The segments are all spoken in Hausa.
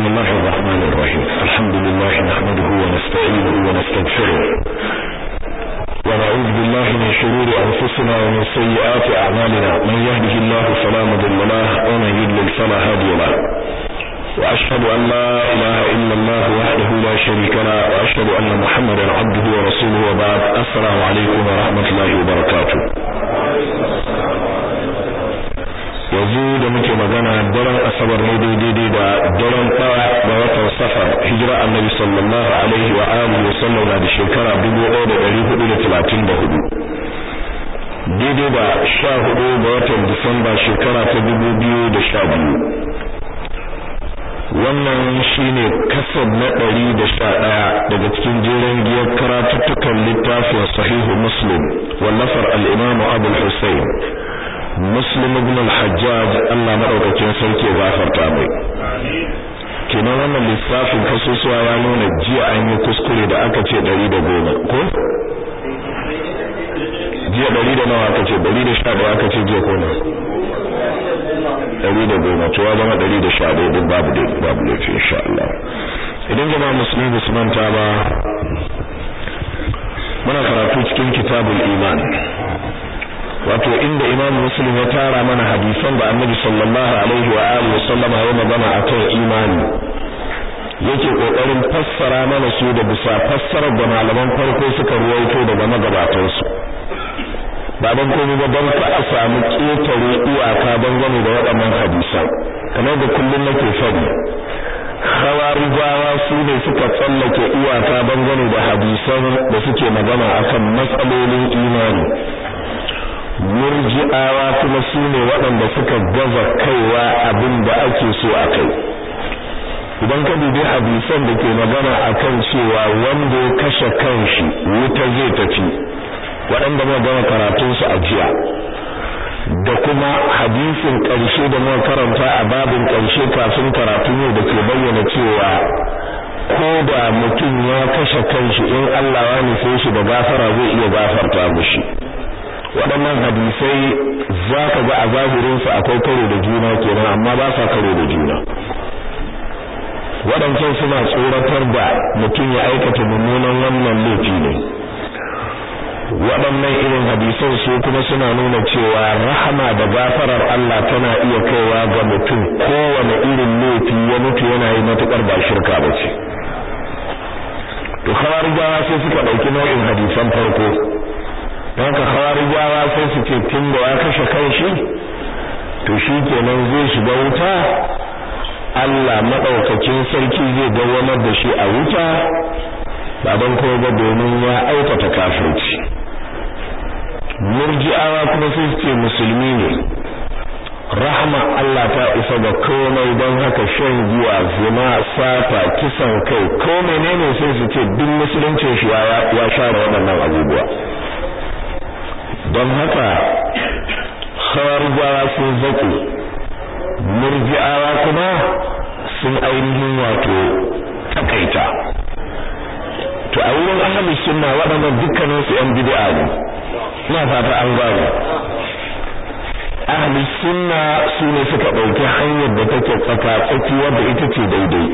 بسم الله الرحمن الرحيم الحمد لله نحمده ونستعينه ونستغفره ونعوذ بالله من شرور أنفسنا ومن سيئات أعمالنا من يهده الله فلا مضل له ومن يضلل فلا هادي له وأشهد أن لا إله إلا الله وحده لا شريك له وأشهد أن محمدا عبده ورسوله وبعد السلام عليكم ورحمة الله وبركاته yanzu da muke magana daren asabar ne daidai da daren ɗaya ga watan safar hijira annabi sallallahu alaihi wa alihi wa sallam na da shekara 1434 daidai da 14 ga watan disamba shekara ta 2012 wannan shine kasab na 111 daga cikin jeren giyar karatuttukan littafin sahihu muslim wallafar al-imam abu al-husayn muslim ibn al-hajjaj Allah madaukakin sarki ya gafarta mai kenan wannan lissafin kasusuwa ya nuna jiya an yi kuskure da aka ce 110 ko jiya 100 da nawa aka ce 111 aka ce jiya ko na 110 to ya zama 111 din babu dai babu laifi insha Allah idan jama'a musulmi ba su manta ba muna karatu cikin kitabul iman wato inda imam muslim ya tara mana hadisan da annabi sallallahu alaihi wa alihi wasallam ya magana akan imani yake kokarin fassara mana su da bisa fassarar da malaman farko suka ruwaito daga magabatan su ba dan komai ba dan ka a samu ketare iyaka dangane da waɗannan hadisan kamar da kullum nake faɗi khawarijawa su ne suka tsallake iyaka dangane da hadisan da suke magana akan matsalolin imani murji'awa kuma su ne waɗanda suka gaza kaiwa abin da ake so a kai idan ka dubi hadisan da ke magana akan cewa wanda ya kashe kanshi wuta zai tafi waɗanda muka gama karatun su a jiya da kuma hadisin ƙarshe da muka karanta a babin ƙarshe kafin karatun yau da ke bayyana cewa ko da mutum ya kashe kanshi in Allah ya nufe shi da gafara zai iya gafarta mishi waɗannan hadisai za ka ga a zahirinsu akwai karo da juna kenan amma ba sa karo da juna waɗancan suna tsoratar da mutum ya aikata mummunan wannan laifi ne waɗannan irin hadisan su kuma suna nuna cewa rahama da gafarar Allah tana iya kaiwa ga mutum kowane irin laifi ya mutu yana yi matuƙar ba shirka ba ce to khawarijawa sai suka ɗauki nau'in hadisan farko don ka khawarijawa sai su ce tun da ya kashe kanshi to shi kenan zai shiga wuta Allah madaukakin sarki zai dawamar da shi a wuta ba don kuma ba domin ya aikata kafirci murji'awa kuma sai su ce musulmi ne rahama Allah ta isa ga komai don haka shan giya zina sata kisan kai ko menene sai su ce duk musuluncin shi ya share waɗannan abubuwa don haka khawarijawa sun zaki murji'awa kuma sun ainihin wato takaita to a wurin ahlus sunna waɗannan dukkanin su yan bid'a ne ina fata an gane ahlus sunna su ne suka ɗauki hanyar da take tsaka tsaki wadda ita ce daidai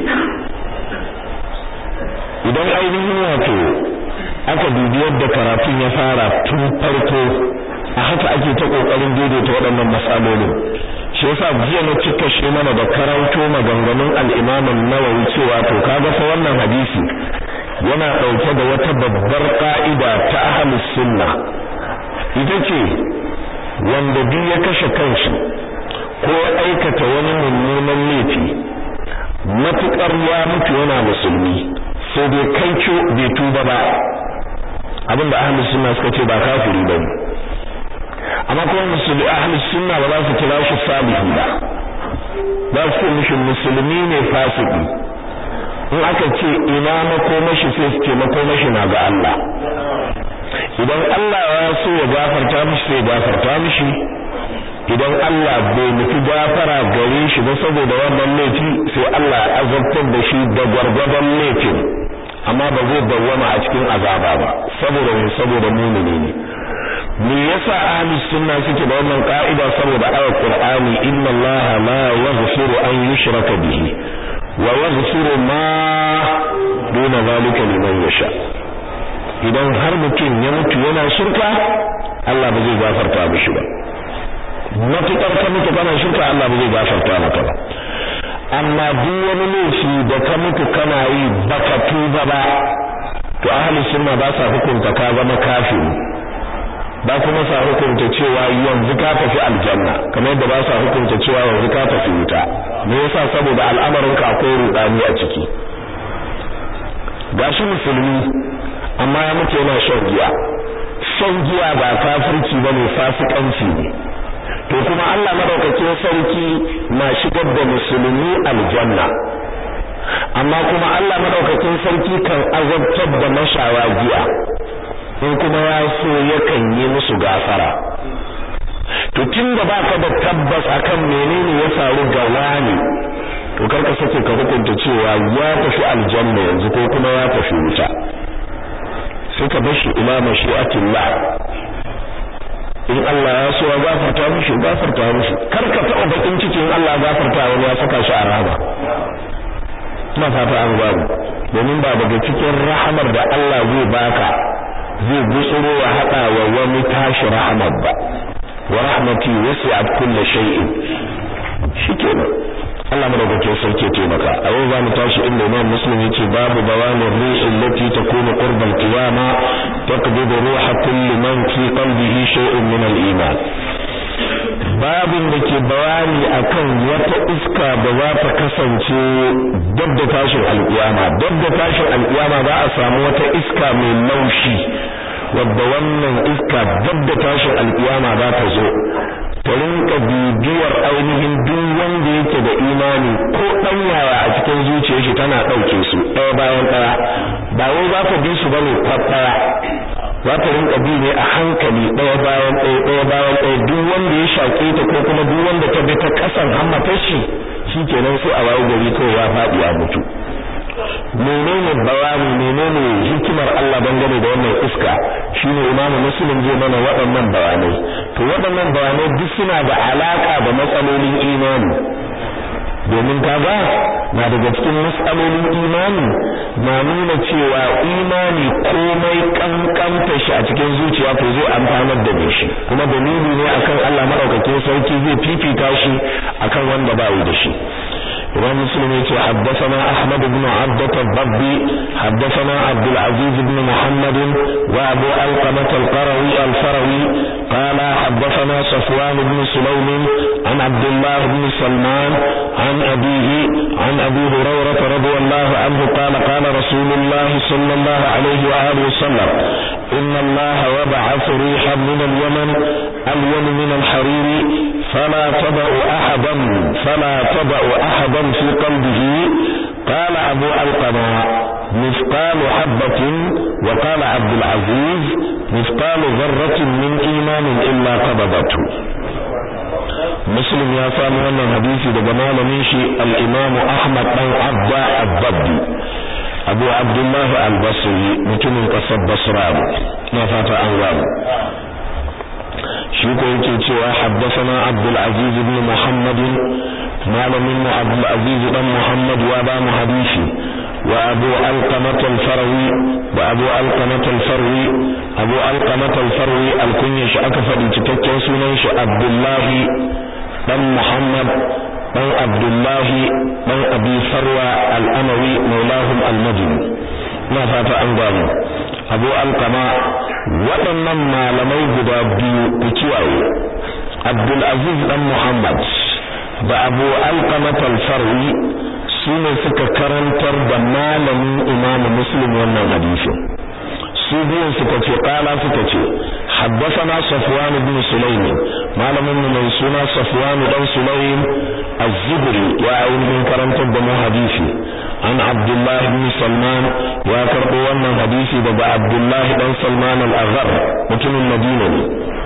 idan ainihin wato aka dubi yadda karatun ya fara tun farko a haka ake ta kokarin daidaita waɗannan matsalolin shi yasa jiya na cika shi mana da karanto maganganun al-Imam an-Nawawi cewa to kaga fa wannan hadisi yana dauke da wata babbar ka'ida ta ahlus sunna ita ce wanda duk ya kashe kanshi ko aikata wani mummunan laifi matukar ya mutu yana musulmi sai dai kai bai tuba ba abinda ahlus sunna suka ce ba kafiri bane amma kuma musulmi ahlus sunna ba za su kira shi salihi ba za su ce mishi musulmi ne fasiki in aka ce ina makomashi sai su ce makomashi na ga Allah idan Allah ya so ya gafarta mishi sai ya gafarta mishi idan Allah bai nufi gafara gare shi ba saboda wannan laifi sai Allah ya azabtar da shi da gwargwadon laifin amma ba zai dawwama a cikin azaba ba saboda ne saboda mumini ne me yasa ahli sunna suke da wannan ka'ida saboda ayat qur'ani inna allaha la yaghfiru an yushraka bihi wa yaghfiru ma duna zalika liman yasha idan har mutum ya mutu yana shirka Allah ba zai gafarta mishi ba matukar ka mutu kana shirka Allah ba zai gafarta maka ba amma duk wani laifi da ka mutu kana yi baka tuba ba to ahli sunna ba sa hukunta ka zama kafiri ba kuma sa hukunta cewa yanzu ka tafi aljanna kamar yadda ba sa hukunta cewa yanzu ka tafi wuta me yasa saboda al'amarin ka akwai rudani a ciki gashi musulmi amma ya mutu yana shan giya shan giya ba kafirci bane fasikanci ne to kuma Allah madaukakin sarki na shigar da musulmi aljanna amma kuma Allah madaukakin sarki kan azabtar da mashawa giya in kuma ya so yakan yi musu gafara to tunda baka da tabbas akan menene ya faru ga wani to karka sake ka hukunta cewa ya tafi aljanna yanzu ko kuma ya tafi wuta sai ka bar shi ila mashi'atillah in Allah ya so ya gafarta mishi gafarta mishi karka taɓa bakin cikin Allah gafarta wani ya saka shi a rahama ina fata an gwamu domin ba daga cikin rahamar da Allah zai baka zai gutsuro ya haɗa wa wani tashi rahamar ba wa rahmati wasi'at kulli shay'in shikenan Allah madaukakin sarki ya taimaka a yau zamu tashi inda Imam Muslim yace babu bawanin rihi allati takunu qurba al-qiyama taqbidu ruha kulli man fi qalbihi shay'un min al-iman babin da ke bayani akan wata iska da za ta kasance dab da tashin alƙiyama dab da tashin alƙiyama za a samu wata iska mai laushi wadda wannan iska dab da tashin alƙiyama za ta zo ta rinka bibiyar ainihin duk wanda yake da imani ko dan yaya a cikin zuciyar shi tana ɗauke su ɗaya bayan ɗaya ba wai za ta bi su bane kwat ɗaya za ta rinka bi ne a hankali ɗaya bayan ɗaya ɗaya bayan ɗaya duk wanda ya shaƙe ta ko kuma duk wanda ta bi ta ƙasan hammatar shi shikenan sai a wayo gari kawai ya faɗi a mutu menene bayani menene hikimar Allah dangane da wannan iska shine imamu muslim zai mana waɗannan bayanai to waɗannan bayanai duk suna da alaka da matsalolin imani domin kaga na daga cikin matsalolin imani na nuna cewa imani komai kankanta shi a cikin zuciya to zai amfanar da shi kuma dalili ne akan Allah madaukakin sarki zai fifita shi akan wanda ba yi da shi إمام مسلم يقول حدثنا أحمد بن عبدة الضبي حدثنا عبد العزيز بن محمد وأبو ألقمة القروي الفروي قال حدثنا صفوان بن سليم عن عبد الله بن سلمان عن أبيه عن أبي هريرة رضي الله عنه قال قال رسول الله صلى الله عليه وآله وسلم إن الله وبعث ريحا من اليمن ألون من الحرير فلا تضع أحدا فلا تضع أحدا في قلبه قال أبو القمة مثقال حبة وقال عبد العزيز مثقال ذرة من إيمان إلا قبضته مسلم يا سامي wannan hadisi daga malamin shi al-Imam Ahmad dan Abda ad-Dabbi Abu Abdullah al-Basri mutumin kasar Basra na fata an gano shi ko yake cewa haddathana Abdul Aziz ibn Muhammad malamin mu Abdul Aziz dan Muhammad wa ba mu hadisi wa Abu Alqamah al-Farwi wa Abu Alqamah al-Farwi Abu Alqamah al-Farwi al-kunya shi aka faɗi cikakken sunan shi Abdullah dan Muhammad dan Abdullah dan Abi Farwa al-Amawi maulahum al-Madini na fata an gano Abu Alqama waɗannan malamai guda biyu ku kiyaye Abdul Aziz dan Muhammad da Abu Alqama al-Farwi su ne suka karantar da malamin Imam Muslim wannan hadisin su biyun suka ce kala suka ce حدثنا صفوان بن سليم معلم من سنة صفوان بن سليم الزبري وعين من كرمت الدم حديثي عن عبد الله بن سلمان وكربو wannan hadisi daga Abdullah dan Salman al-Aghar mutumin Madina ne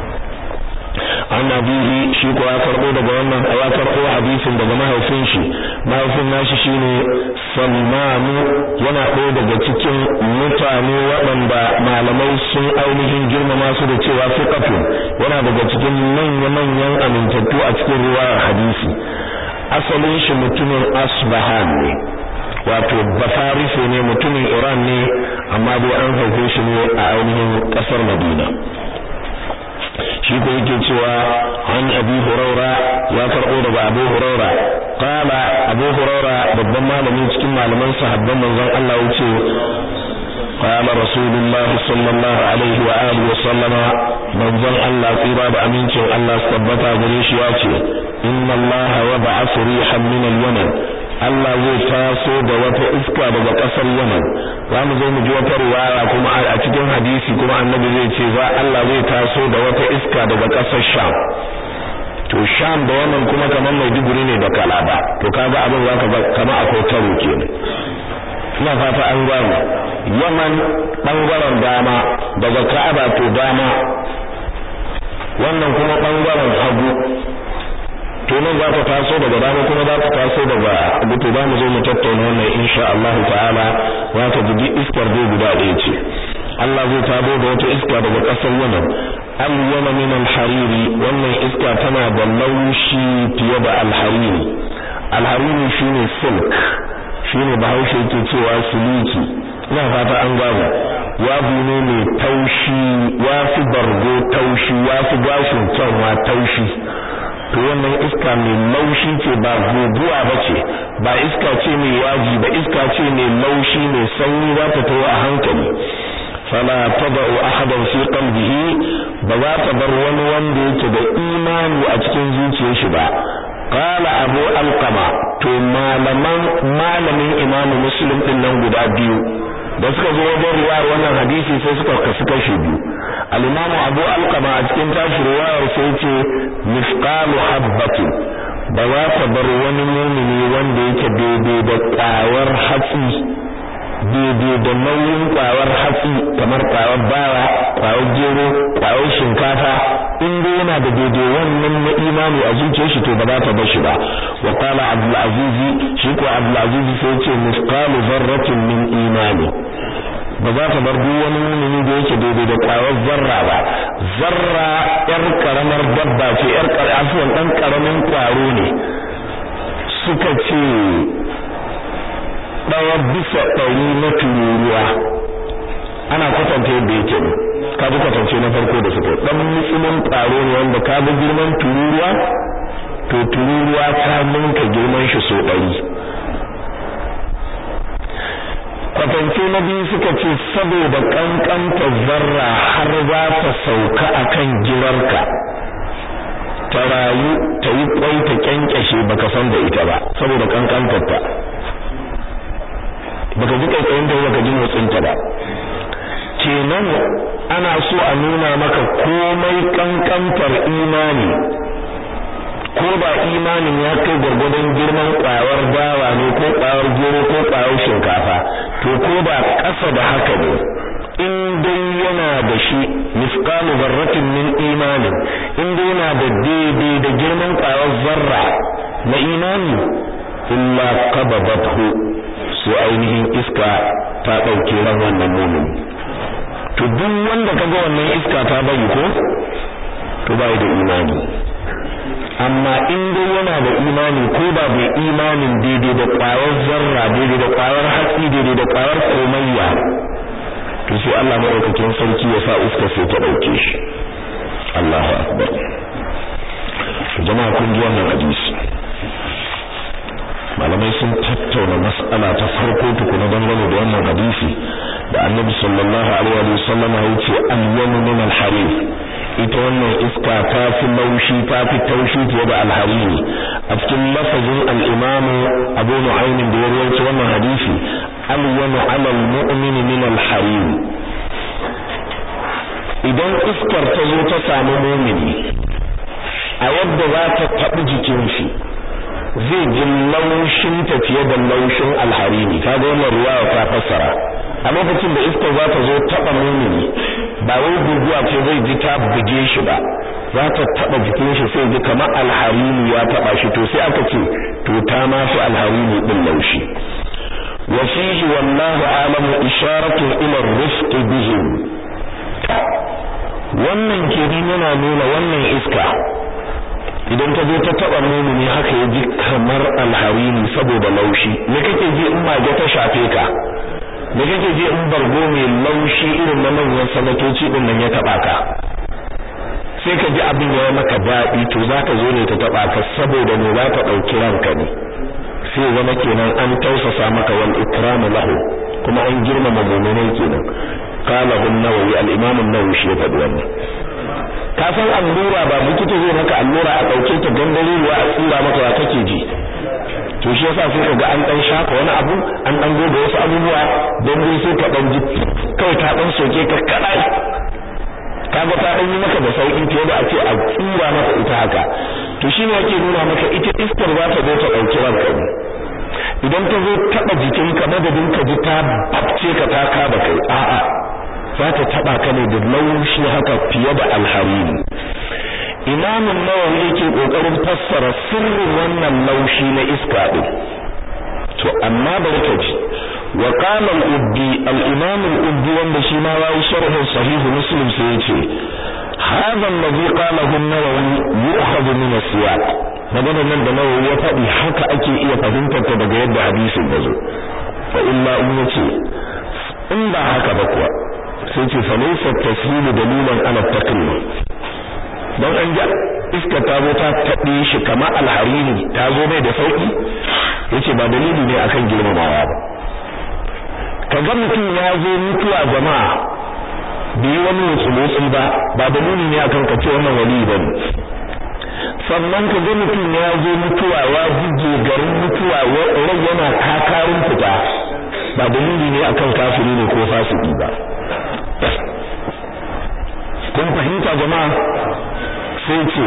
an abihi shi ko ya karbo daga wannan ya karbo hadisin daga mahaifin shi mahaifin nashi shine Salman yana ɗaya daga cikin mutane waɗanda malamai sun ainihin girmama su da cewa fiqatu yana daga cikin manya-manyan amintattu a cikin riwayar hadisi asalin shi mutumin Asbahan ne wato bafarise ne mutumin Iran ne amma dai an haife shi ne a ainihin kasar Madina shi ko yake cewa an Abi Huraira ya karbo daga Abu Huraira qala Abu Huraira babban malami cikin malaman sahabban manzon Allah yace قال رسول الله صلى الله عليه وآله وسلم من ظن الله قيرا بأمينك الله سبتا بريش ياتي إن الله وضع ريحا من اليمن Allah zai taso da wata iska daga ƙasar Yaman za mu zo mu ji wata riwaya kuma a cikin hadisi kuma annabi zai ce za Allah zai taso da wata iska daga ƙasar Sham to Sham da Yaman kuma kamar Maiduguri ne da Kalaba to kaga abin zaka ga kamar akwai karo kenan ina fata an gane Yaman bangaren dama daga Ka'aba to dama wannan kuma bangaren hagu to nan za ta taso daga dama kuma za ta taso daga hagu to za mu zo mu tattauna wannan insha Allah ta'ala za ta ji iskar dai guda ɗaya ce Allah zai tabo da wata iska daga ƙasar Yaman al-Yaman min al-hariri wannan iska tana da laushi fiye da al-hariri al-hariri shine silk shine bahaushe yake cewa siliki ina fata an gaba yabu ne mai taushi ya fi bargo taushi ya fi gashin kyanwa taushi to wannan iska mai laushi ce ba guguwa ba ce ba iska ce mai yaji ba iska ce mai laushi mai sanyi za ta tawo a hankali fala tada'u ahadan fi qalbihi ba za ta bar wani wanda yake da imani a cikin zuciyar shi ba qala abu alqama to malaman malamin imam muslim din nan guda biyu da suka zo wajen riwayar wannan hadisi sai suka kasu kashi biyu al-imam abu alqama a cikin tashi riwayar sai ce misqalu habbatin ba za ta bar wani mumini wanda yake daidai da ƙwayar hatsi daidai da nauyin ƙwayar hatsi kamar ƙwayar bawa ƙwayar gero ƙwayar shinkafa in dai yana da daidai wannan na imani a zuciyar shi to ba za ta bar shi ba wa qala abdul aziz shi ko abdul aziz sai ce misqalu zarratin min imani ba za ta bar duk wani mumini da yake daidai da ƙwayar zarra ba zarra yar karamar dabba ce yar afuwan dan karamin ƙwaro ne suka ce ɗaya bisa ɗari na tururuwa ana kwatanta yadda yake ne ka ji kwatance na farko da suka ɗan musulun ƙwaro ne wanda ka ga girman tururuwa to tururuwa ta ninka girman shi so ɗari kwatance na biyu suka ce saboda kankanta zarra har za ta sauka akan girarka ta rayu ta yi kwai ta kyankyashe baka san da ita ba saboda kankantarta baka ji kaikayin da baka ji motsin ta ba kenan ana so a nuna maka komai kankantar imani ko ba imanin ya kai gwargwadon girman kwayar dawa ne ko kwayar gero ko kwayar shinkafa to ko ba ƙasa da haka ne in dai yana da shi misqalu zarratin min imanin in dai yana da daidai da girman kwayar zarra na imani illa qabadathu sai ainihin iska ta dauke ran wannan mumin to duk wanda kaga wannan iska ta bari ko to bai da imani amma in dai yana da imani ko ba bai imanin daidai da ƙwayar zarra daidai da ƙwayar hatsi daidai da ƙwayar komayya to sai Allah madaukakin sarki ya sa iska sai ta dauke shi Allahu akbar jama'a kun ji wannan hadisi malamai sun tattauna mas'ala ta farko tukuna dangane da wannan hadisi da Annabi sallallahu alaihi wa sallam ya ce al-yamu min al-harif ita wannan iska ta fi laushi ta fi taushi fiye da alhariri a cikin lafazin al-imamu abu nu'aymin da ya rawaito wannan hadisi al-yanu 'ala al-mu'mini min al-harir idan iskar ta zo ta samu mu'mini a yadda za ta taɓi jikin shi zai ji laushin ta fiye da laushin alhariri kaga wannan ruwa ta fassara a lokacin da iskar za ta zo taɓa mu'mini ba wai guguwa ce zai ji ta buge shi ba za ta taba jikin shi sai ji kamar alharini ya taba shi to sai aka ce to ta ma fi alharini din laushi wa fihi wallahu alamu isharatu ila ar-rifq bihim wannan kenan yana nuna wannan iska idan ta zo ta taba mumini haka ya ji kamar alharini saboda laushi me kake ji in mage ta shafe ka da kake ji in bargo mai laushi irin na manyan sanatoci din nan ya taba ka sai ka ji abin ya maka daɗi to za ka zo ne ta taba ka saboda ne za ta ɗauki ranka ne sai zama kenan an tausasa maka wal ikramu lahu kuma an girmama mu'minai kenan qala an-nawawi al-imam an-nawawi shi ya faɗi wannan ka san allura ba likita zai maka allura a ɗauke ta gangare ruwa a tsira maka wa kake ji to shi yasa sai kaga an dan shafa wani abu an dan goga wasu abubuwa don dai sai ka dan ji kawai ta dan soke ka kadai kaga ta dan yi maka da sauki fiye da a ce a tsira maka ita haka to shi ne yake nuna maka ita iskar za ta zo ta dauki ranka ne idan ta zo taba jikinka madadin ka ji ta babce ka ta kaba kai a'a za ta taba ka ne da laushi haka fiye da alhariri imamun nawawi yake kokarin fassara sirrin wannan laushi na iska din to amma bari ka ji wa qala al-ubbi al-imam al-ubbi wanda shi ma yayi sharh sahih muslim sai yace hadha alladhi qalahu an-nawawi yu'khadhu min as-siyaq magana nan da nawawi ya faɗi haka ake iya fahimtar ta daga yadda hadisin ya zo fa illa in yace in ba haka ba kuwa sai ce fa laysa at-taslim dalilan ala at-taqlim don an ja iska ta zo ta taɓe shi kamar alharini ta zo mai da sauki yace ba dalili ne akan girmamawa ba kaga mutum ya zo mutuwa jama'a bai wani mutsulutsul ba ba dalili ne akan ka ce wannan wali ba ne sannan ka ga mutum ya zo mutuwa ya jige garin mutuwa rai yana kakarin fita ba dalili ne akan kafiri ne ko fasiki ba kun fahimta jama'a sai ce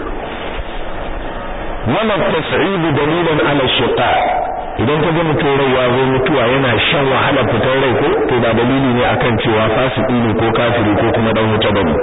wannan tas'ibu dalilan ala shiqa idan ka ga mutum rai ya zo mutuwa yana shan wahala fitar rai ko to ba dalili ne akan cewa fasiki ne ko kafiri ko kuma dan wuta bane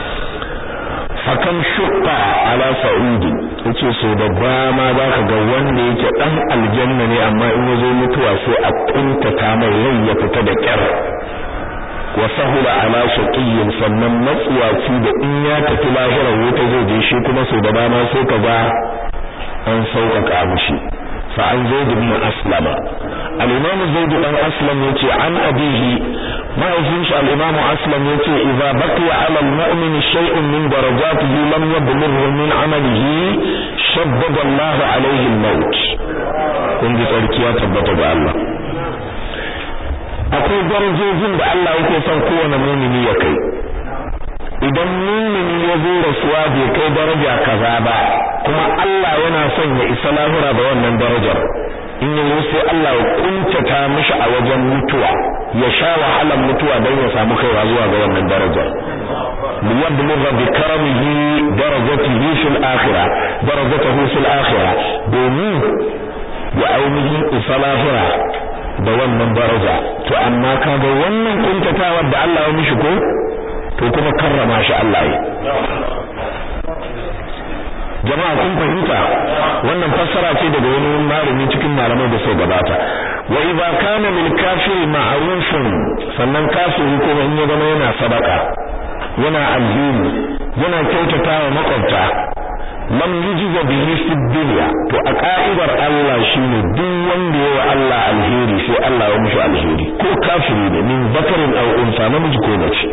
fakan shuqqa ala sa'udi yace so da dama zaka ga wanda yake dan aljanna ne amma in ya zo mutuwa sai a kuntata mai rai ya fita da kyar wa sahula ala shaqiyyin sannan matsuwaci da in ya tafi lahira wuta zai je shi kuma so da dama sai ka ga an sauƙaƙa mushi fa an zaid ibn aslama al-imam zaid dan aslam yace an abihi ma'azin shi al-imam aslam yace idza baqiya ala al-mu'min shay'un min darajatihi lam yablughu min amalihi shaddada Allah alayhi al-maut kun ji tsarkiya tabbata ga Allah akwai darajojin da Allah yake son kowane mumini ya kai idan mumini ya zo rasuwa bai kai daraja kaza ba kuma Allah yana son ya isa lahira da wannan darajar in ya sai Allah ya kuntata mishi a wajen mutuwa ya sha wahalar mutuwa don ya samu kaiwa zuwa ga wannan darajar liyablugha bi karamihi darajatihi fil akhirah darajatahu fil akhirah domin ya ainihin isa lahira da wannan daraja to amma kaga wannan kuntatawar da Allah ya mishi ko to kuma karrama shi Allah yi jama'a kun fahimta wannan fassara ce daga wani malami cikin malamai da sai gabata wa idza kana lil kafiri ma'rufun sannan kafiri kuma in ya zama yana sadaka yana alheri yana kyautatawa makwabta lam yujza bihi fi dunya to a ka'idar Allah shine duk wanda yawa Allah alheri sai Allah ya mishi alheri ko kafiri ne min zakarin aw unsa namiji ko mace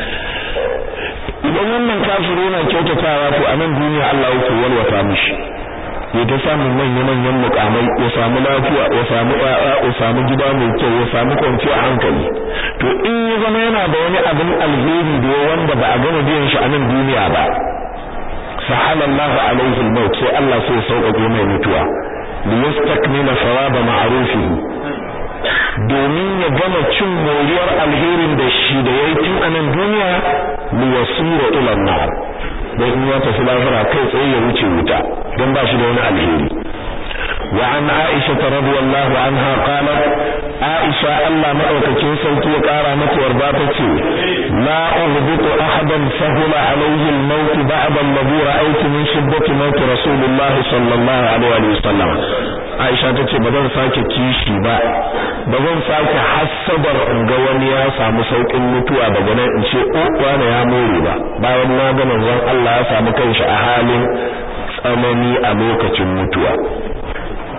idan wannan kafiri yana kyautatawa to a nan duniya Allah yake walwata mishi ya ta samu manyan manyan mukamai ya samu lafiya ya samu ƴaƴa ya samu gida mai kyau ya samu kwanciyar hankali to in ya zama yana da wani abin alheri da wanda ba a gama biyan shi a nan duniya ba sahala Allah alaihi al-maut sai Allah sai ya sauƙaƙe mai mutuwa li yastakmila thawaba ma'rufihi domin ya gama cin moriyar alherin da shi da yayi tun a nan duniya li yasira ila an-nar dan in ya tafi lahira kai tsaye ya wuce wuta dan ba shi da wani alheri wa an Aisha radiyallahu anha qalat Aisha Allah madaukakin sauki ya kara mata warba ta ce la uhbitu ahadan sahula alayhi al-maut ba'da alladhi ra'aytu min shiddati maut rasulullah sallallahu alaihi wa sallam Aisha ta ce ba zan sake kishi ba ba zan sake hassadar in ga wani ya samu saukin mutuwa daga nan in ce o wani ya more ba bayan na ga manzon Allah ya samu kanshi a halin tsanani a lokacin mutuwa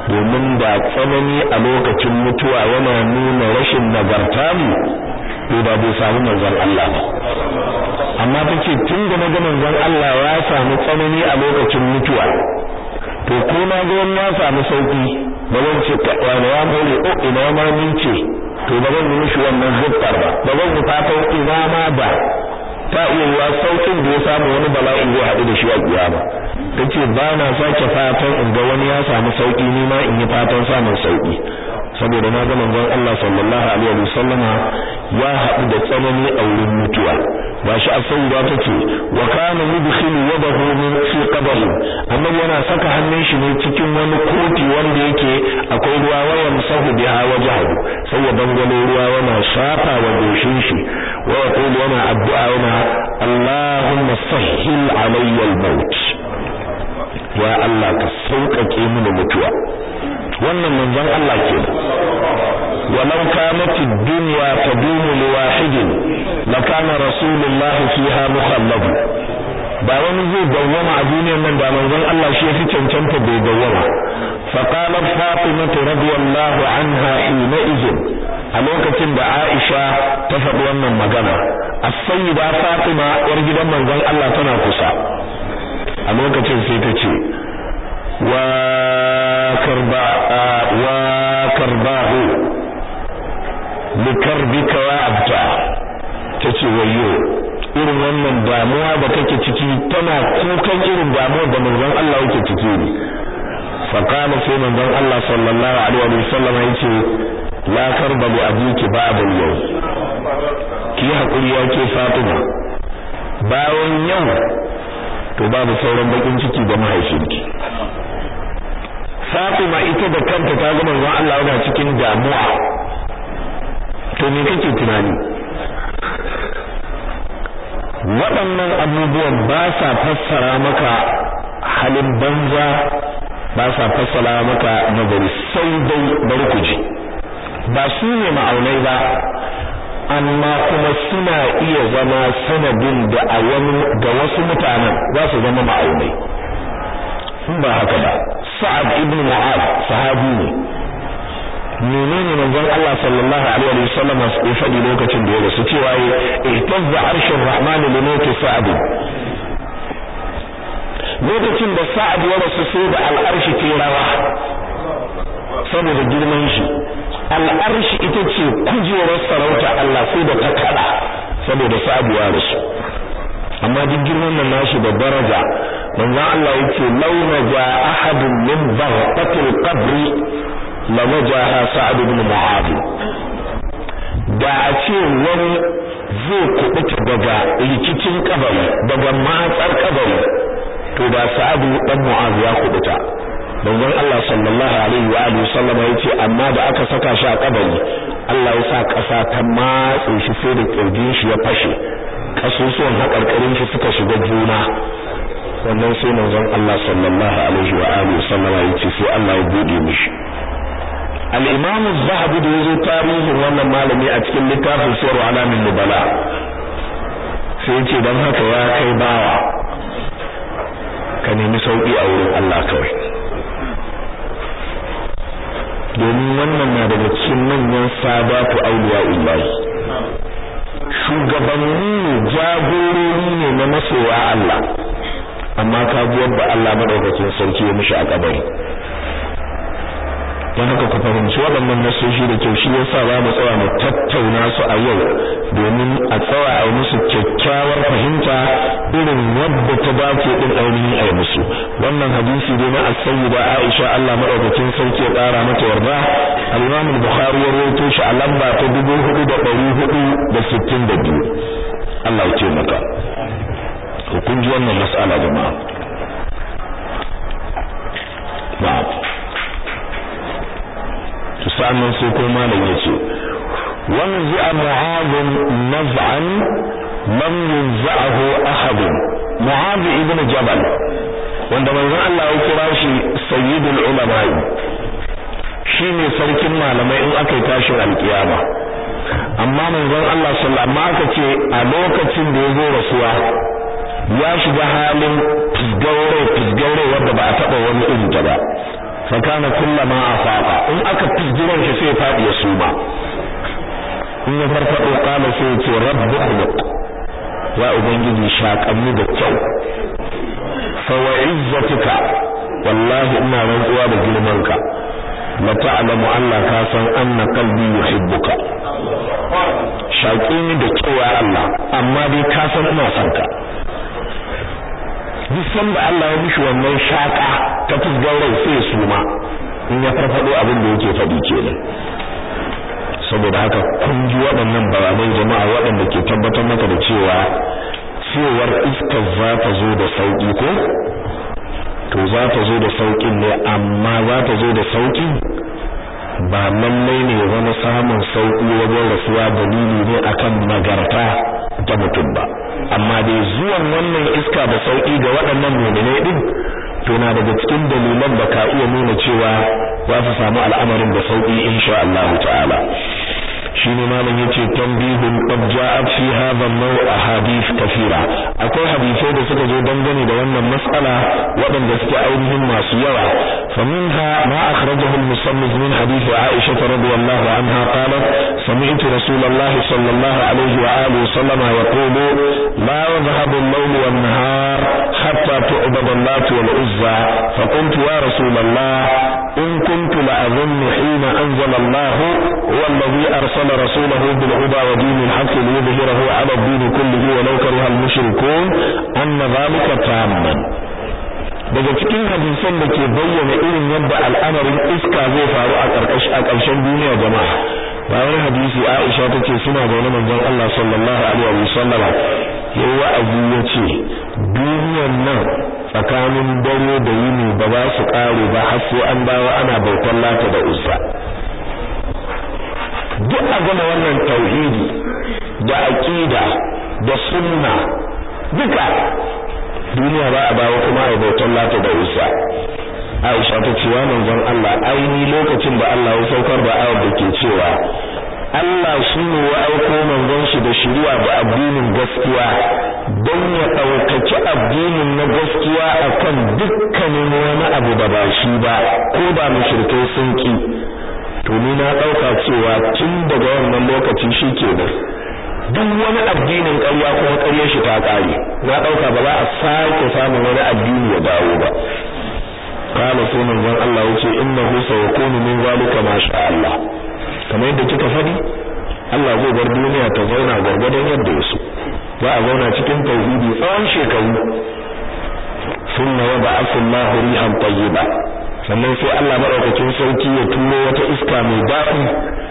domin da tsanani a lokacin mutuwa yana nuna rashin nagarta mu to da bai samu manzon Allah ba amma tace tun da naga manzon Allah ya samu tsanani a lokacin mutuwa to ko na ga wani ya samu sauki ba zan ce wani ya more o ina ma ni ce to ba zan yi mishi wannan zubbar ba ba zan yi fatan ina ma da ta iya yiwa saukin da ya samu wani bala'i zai haɗu da shi a kiyama tace ba na sake fatan in ga wani ya samu sauki ni ma in yi fatan samun sauki saboda na ga manzon Allah sallallahu alaihi wasallama ya haɗu da tsanani a wurin mutuwa gashi a sauwa tace wa kana yudkhilu yadahu min fi qabri annabi yana saka hannun shi ne cikin wani koti wanda yake akwai ruwa wayan sahu biha wajhahu sai ya dangalo ruwa yana shafa wa goshin shi wa yaqulu yana addu'a yana Allahumma sahhil alayya al-maut ya Allah ka sauƙaƙe mini mutuwa wannan manzon Allah ke walau kanat ad-dunya tadumu liwahidin lakana rasulullah fiha mukhallad ba wani zai dawwama a duniyar nan da manzon Allah shi yafi cancanta bai dawwama fa qalat fatima radiyallahu anha hina izin a lokacin da Aisha ta faɗi wannan magana as-sayyida fatima yar gidan manzon Allah tana kusa a lokacin sai ta ce wa karba wa karbahu likarbika wa abta tace wayyo irin wannan damuwa da kake ciki tana kukan irin damuwar da manzon Allah yake ciki ne fa qala sai manzon Allah sallallahu alaihi wa sallam yace la karba li abiki ba'da yau ki hakuri yake Fatima bayan yau to babu sauran bakin ciki da mahaifinki Fatima ita da kanta ta ga manzon Allah yana cikin damuwa to me kake tunani waɗannan abubuwan ba sa fassara maka halin banza ba sa fassara maka nazari sai dai bari ku ji ba su ne ma'aunai ba amma kuma suna iya zama sanadin da a wani ga wasu mutanen za su zama ma'aunai in ba haka ba sa'ad ibn mu'ad sahabi ne menene manzon Allah sallallahu alaihi wa sallam ya faɗi lokacin da ya rasu cewa ya ihtazza arshur rahman li mawt sa'ad lokacin da sa'ad ya rasu sai da al'arshi ke rawa saboda girman shi al'arshi ita ce kujerar sarauta Allah sai da ta kada saboda sa'ad ya rasu amma duk girman nan nashi da daraja manzon Allah yake launa ja ahadun min baghatil qabri la wajaha sa'ad ibn mu'adh da a ce wani zai kubuta daga rikicin kabari daga matsar kabari to da sa'ad dan mu'adh ya kubuta manzon Allah sallallahu alaihi wa alihi sallam yace amma da aka saka shi a kabari Allah ya sa kasa ta matse shi sai da kirjin shi ya fashe kasusuwan hakarkarin shi suka shiga juna wannan sai manzon Allah sallallahu alaihi wa alihi sallam yace sai Allah ya bude mishi al-imam az-zahabi da yazo tarihin wannan malami a cikin littafin sirru alamin nubala sai yace dan haka ya kai bawa ka nemi sauki a wurin Allah kawai domin wannan na daga cikin manyan sadatu awliya'ullahi shugabanni ne jagorori ne na masoya Allah amma ka ji yadda Allah madaukakin sarki ya mishi a kabari don haka ku fahimci waɗannan nasoshi da kyau shi yasa za mu tsaya mu tattauna su a yau domin a tsaya a musu kyakkyawar fahimta irin wadda ta dace din ainihin a musu wannan hadisi dai na as-sayyida Aisha Allah madaukakin sarki ya ƙara mata yarda al-Imam al-Bukhari ya rawaito shi a lamba ta 4462 Allah ya ce maka kun ji wannan mas'ala jama'a na'am sa'annan sai ko malam yace wanzi'a mu'adh naz'an lam yunza'ahu ahad mu'adh ibn jabal wanda manzon Allah ya kira shi sayyidul ulama shine sarkin malamai in aka yi tashin alkiyama amma manzon Allah sallallahu alaihi aka ce a lokacin da ya zo rasuwa ya shiga halin fisgaure fisgaure wanda ba a taba wani irin ta ba fa kana kullama afaqa in aka fizgiran shi sai fadi ya suma in ya farfado kana sai ya ce rabbu khuluq ya ubangiji shaƙanni da kyau fa wa izzatika wallahi ina rantsuwa da girmanka la ta'lamu Allah ka san anna qalbi yuhibbuka shaƙi ni da kyau ya Allah amma dai ka san ina son ka duk sanda Allah ya mishi wannan shaƙa ta fusgar rai sai su ma in ya farfado abin da yake faɗi kenan saboda haka kun ji waɗannan bayanai jama'a waɗanda ke tabbatar maka da cewa cewar iskar za ta zo da sauƙi ko to za ta zo da sauƙin ne amma za ta zo da sauƙi ba lallai ne wani samun sauƙi wajen rasuwa dalili ne akan nagarta ta mutum ba amma dai zuwan wannan iska da sauƙi ga waɗannan mu'minai din to na daga cikin dalilan da ka iya nuna cewa za su samu al'amarin da sauƙi insha Allah ta'ala shine malam yace tanbihun qad ja'at fi hadha an-naw' ahadith kathira akwai hadisai da suka zo dangane da wannan mas'ala waɗanda suke ainihin masu yawa faminha ma akhrajahu al-musannif min hadith Aisha radhiyallahu anha qalat sami'tu Rasulullah sallallahu alayhi wa alihi wasallam yaqulu la yadhhabu al-layl wan-nahar hatta tu'bad Allah wal-Uzza فقلت يا رسول الله إن كنت لأظن حين أنزل الله هو الذي أرسل رسوله بالهدى ودين الحق ليظهره على الدين كله ولو كره المشركون أن ذلك تاما daga cikin hadisan da ke bayyana irin yadda al'amarin iska zai faru a ƙarshen duniya jama'a bayan hadisi Aisha tace suna da wani manzon Allah sallallahu alaihi wa sallama yayi wa'azi yace duniyar nan tsakanin dare da yini ba za su kare ba har sai an dawo ana bautar lata da uzza duk a gama wannan tauhidi da aqida da sunna duka duniya ba a dawo kuma a bautar lata da uzza Aisha ta ce wa manzon Allah aini lokacin da Allah ya saukar da ayar da ke cewa Allah shi ne ya aiko manzon shi da shari'a da addinin gaskiya don ya ɗaukaci addinin na gaskiya akan dukkanin wani abu da ba shi ba ko da mushrikai sun ki to ni na ɗauka cewa tun daga wannan lokaci shi ke da duk wani addinin ƙarya kuma ƙaryar shi ta ƙare na ɗauka ba za a sake samun wani addini ya dawo ba kana sai manzon Allah yace innahu sayakunu min zalika ma sha Allah kamar yadda kika faɗi Allah zai bar duniya ta zauna gargadon yadda ya so za a zauna cikin tauhidi tsawon shekaru sunna wa ba'atha Allahu rihan tayyiba sannan sai Allah madaukakin sauki ya turo wata iska mai daɗi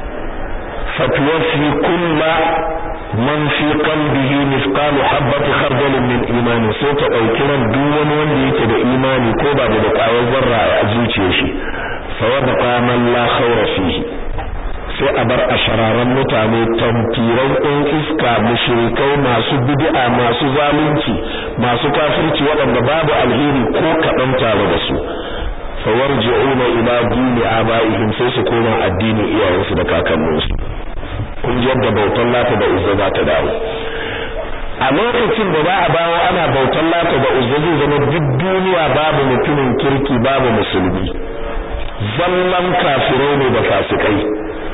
fatwafi kulla man fi qalbihi mithqalu habati khardal min imani sai ta dauki ran duk wani wanda yake da imani ko ba da ƙwayar zarra a zuciyar shi fa wadqa man la khawra fihi sai a bar a shararan mutane tamfiran ɗin iska mushrikai masu bid'a masu zalunci masu kafirci waɗanda babu alheri ko kaɗan tare da su fawarji'una ila dini abaihim sai su koma addinin iyayensu da kakanninsu kun ji yadda bautan lata da uzza za ta dawo a lokacin da za a bawo ana bautan lata da uzza zai zama duk duniya babu mutumin kirki babu musulmi zallan kafirai ne da fasikai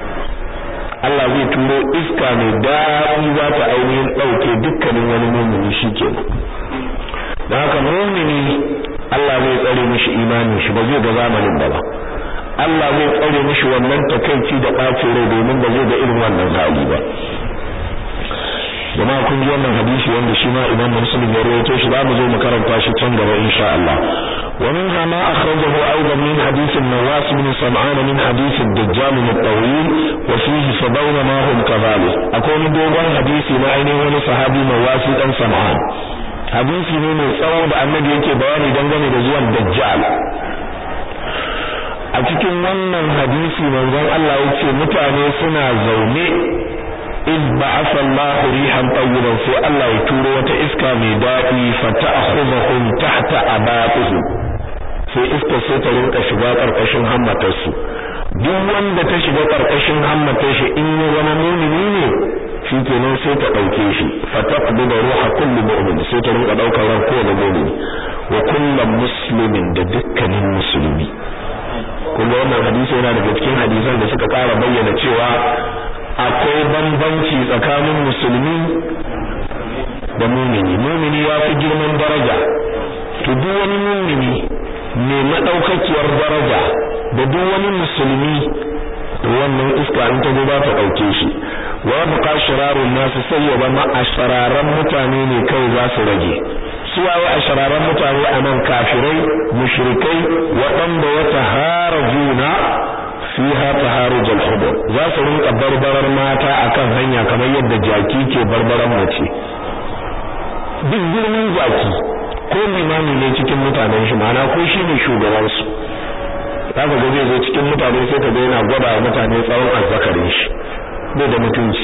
Allah zai turo iska mai daɗi za ta ainihin ɗauke dukkanin wani mumini shi ke don haka mumini Allah zai tsare mishi imanin shi ba zai ga zamanin da ba Allah zai tsare mishi wannan takaici da ɓacin rai domin ba zai ga irin wannan hali ba jama'a kun ji wannan hadisi wanda shi ma Imam Muslim ya rawaito shi za mu zo mu karanta shi can gaba insha Allah ومنها ما أخرجه أيضا من حديث النواس بن سمعان من حديث الدجال الطويل وفيه سبعون ما هم كذلك أكون دوغان حديثي ما أيني وني صحابي نواس بن سمعان حديثي ne mai tsawo da annabi yake bayani dangane da zuwan dajjal a cikin wannan hadisi manzon Allah yace mutane suna zaune in ba'atha Allah rihan tayyiban sai Allah ya turo wata iska mai daɗi fa ta'khudhuhum tahta abatihim sai iska sai ta rinka shiga karkashin hammatar su duk wanda ta shiga karkashin hammatar shi in ya zama mu'mini ne shikenan sai ta dauke shi fa taqbidu ruha kulli mu'min sai ta rinka daukar ran kowane mu'mini wa kullu muslimin da dukkanin musulmi kuma wannan hadisi yana daga cikin hadisan da suka ƙara bayyana cewa akwai bambanci tsakanin musulmi da mumini mumini ya fi girman daraja to duk wani mumini mai madaukakiyar daraja da duk wani musulmi wannan iska in ta ba ta dauke shi wa buqa shirarun nasu sai ya zama ashararan mutane ne kai za su rage su waye ashararan mutane a nan kafirai mushrikai waɗanda ya taharajuna fiha taharuj al-hubur za su rinka barbarar mata akan hanya kamar yadda jaki ke barbaran mace duk girman jaki ko limami ne cikin mutanen shi ma'ana ko shi ne shugabansu zaka ga zai zo cikin mutane sai ka ga yana gwada wa mutane tsawon azzakarin shi bai da mutunci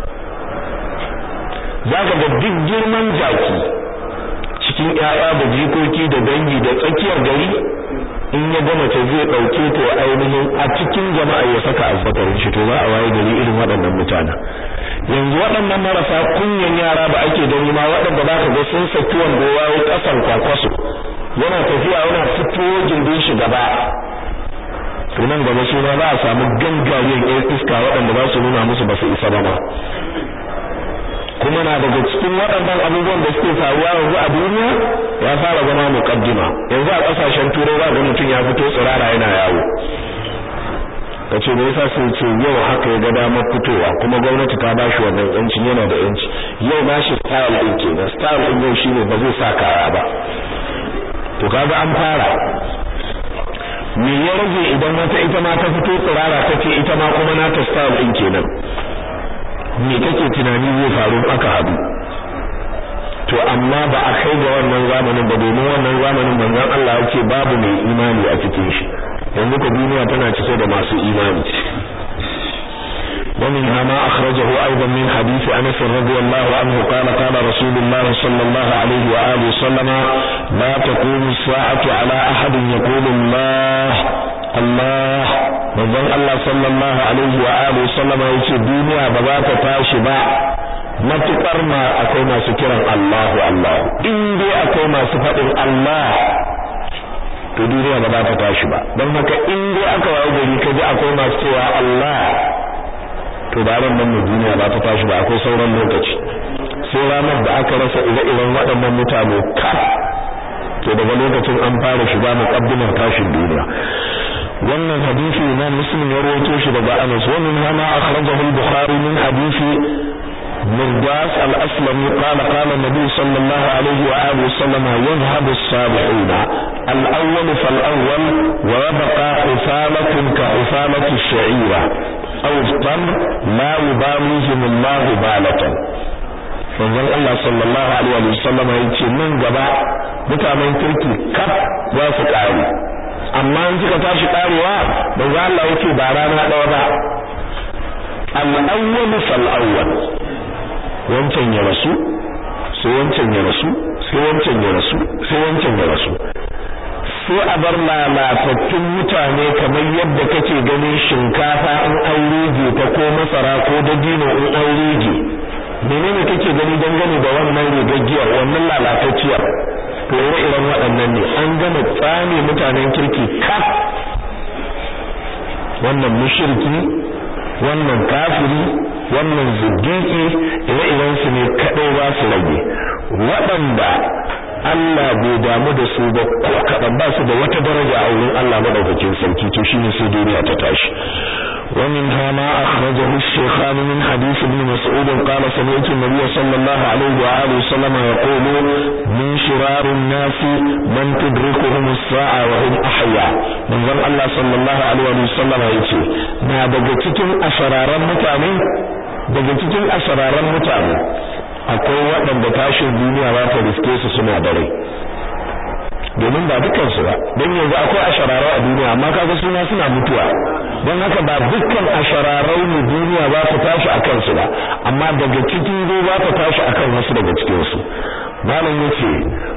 zaka ga duk girman jaki cikin ƴaƴa da jikoki da dangi da tsakiyar gari in ya gama ta zai dauke ta ainihin a cikin jama'a ya saka azzakarin shi to za a waye gari irin waɗannan mutanen yanzu waɗannan marasa kunyan yara da ake gani ma waɗanda za ka ga sun saki wanda ya yi ƙasan kwakwaso yana tafiya yana fito gindin shi gaba to nan gaba su ma za a samu gangariyar ƴan iska waɗanda za su nuna musu ba su isa ba ma kuma na daga cikin waɗannan abubuwan da suke faruwa yanzu a duniya ya fara zama muqaddima yanzu a ƙasashen turai za ga mutum ya fito tsirara yana yawo kace me yasa sai ce yau haka ya ga damar fitowa kuma gwamnati ta bashi wannan yanci yana da yanci yau ba shi style din kenan style din yau shine ba zai sa kaya ba to kaga an fara me ya rage idan wata ita ma ta fito tsirara take ita ma kuma nata style din kenan me kake tunani zai faru aka hadu to amma ba a kai ga wannan zamanin ba domin wannan zamanin manzon Allah yake babu mai imani a cikin shi yanzu ka duniya tana cike da masu imani ومنها ما أخرجه أيضا من حديث أنس رضي الله عنه قال قال رسول الله صلى الله عليه وآله وسلم لا تقوم الساعة على أحد يقول الله الله manzon Allah sallallahu alaihi wa alihi wasallam yace duniya ba za ta tashi ba matukar ma akwai masu kiran Allahu Allah in dai akwai masu faɗin Allah to duniya ba za ta tashi ba don haka in dai aka wayo gari kaji akwai masu cewa Allah to da ran nan duniya ba ta tashi ba akwai sauran lokaci sai ranar da aka rasa ire-iren waɗannan mutane ka to daga lokacin an fara shiga muqaddimar tashin duniya wannan hadisi Imam Muslim ya rawaito shi daga Anas wa min hama akhrajahu al-Bukhari min hadisi مرداس الأسلمي قال قال النبي صلى الله عليه وآله وسلم يذهب الصالحون الأول فالأول ويبقى حفالة كحفالة الشعيرة أو التمر لا يباليهم الله بالة manzon Allah sallallahu alaihi wa sallam ya ce nan gaba mutanen kirki kaf za su kare amma in suka tashi karewa manzon Allah yake ba rana ɗaya ba al-awwal fal-awwal wancan ya rasu sai wancan ya rasu sai wancan ya rasu sai wancan ya rasu sai a bar lalatattun mutane kamar yadda kake ganin shinkafa in an rige ta ko masara ko dabino in an rige menene kake gani dangane da wannan rigaggiyar wannan lalatacciyar to ire-iren waɗannan ne an gama tsame mutanen kirki kaf wannan mushriki wannan kafiri wannan zindiki ire-iren su ne kadai ba su rage waɗanda Allah bai damu da su ba ko kaɗan ba su da wata daraja a wurin Allah madaukakin sarki to shine sai duniya ta tashi ومنها ما أخرجه الشيخان من حديث ابن مسعود قال سمعت النبي صلى الله عليه وآله وسلم يقول من شرار الناس من تدركهم الساعة وهم أحياء من ذن الله صلى الله عليه وسلم يقول ما بجتكم أشرارا متعني بجتكم أشرارا متعني akwai waɗanda tashin duniya ba ta riske su suna da rai domin ba dukansu ba don yanzu akwai ashararau a duniya amma kaga suna suna mutuwa don haka ba dukkan ashararau ne duniya ba ta tashi a kansu ba amma daga cikin zo ba ta tashi a kan wasu daga cikinsu malam yace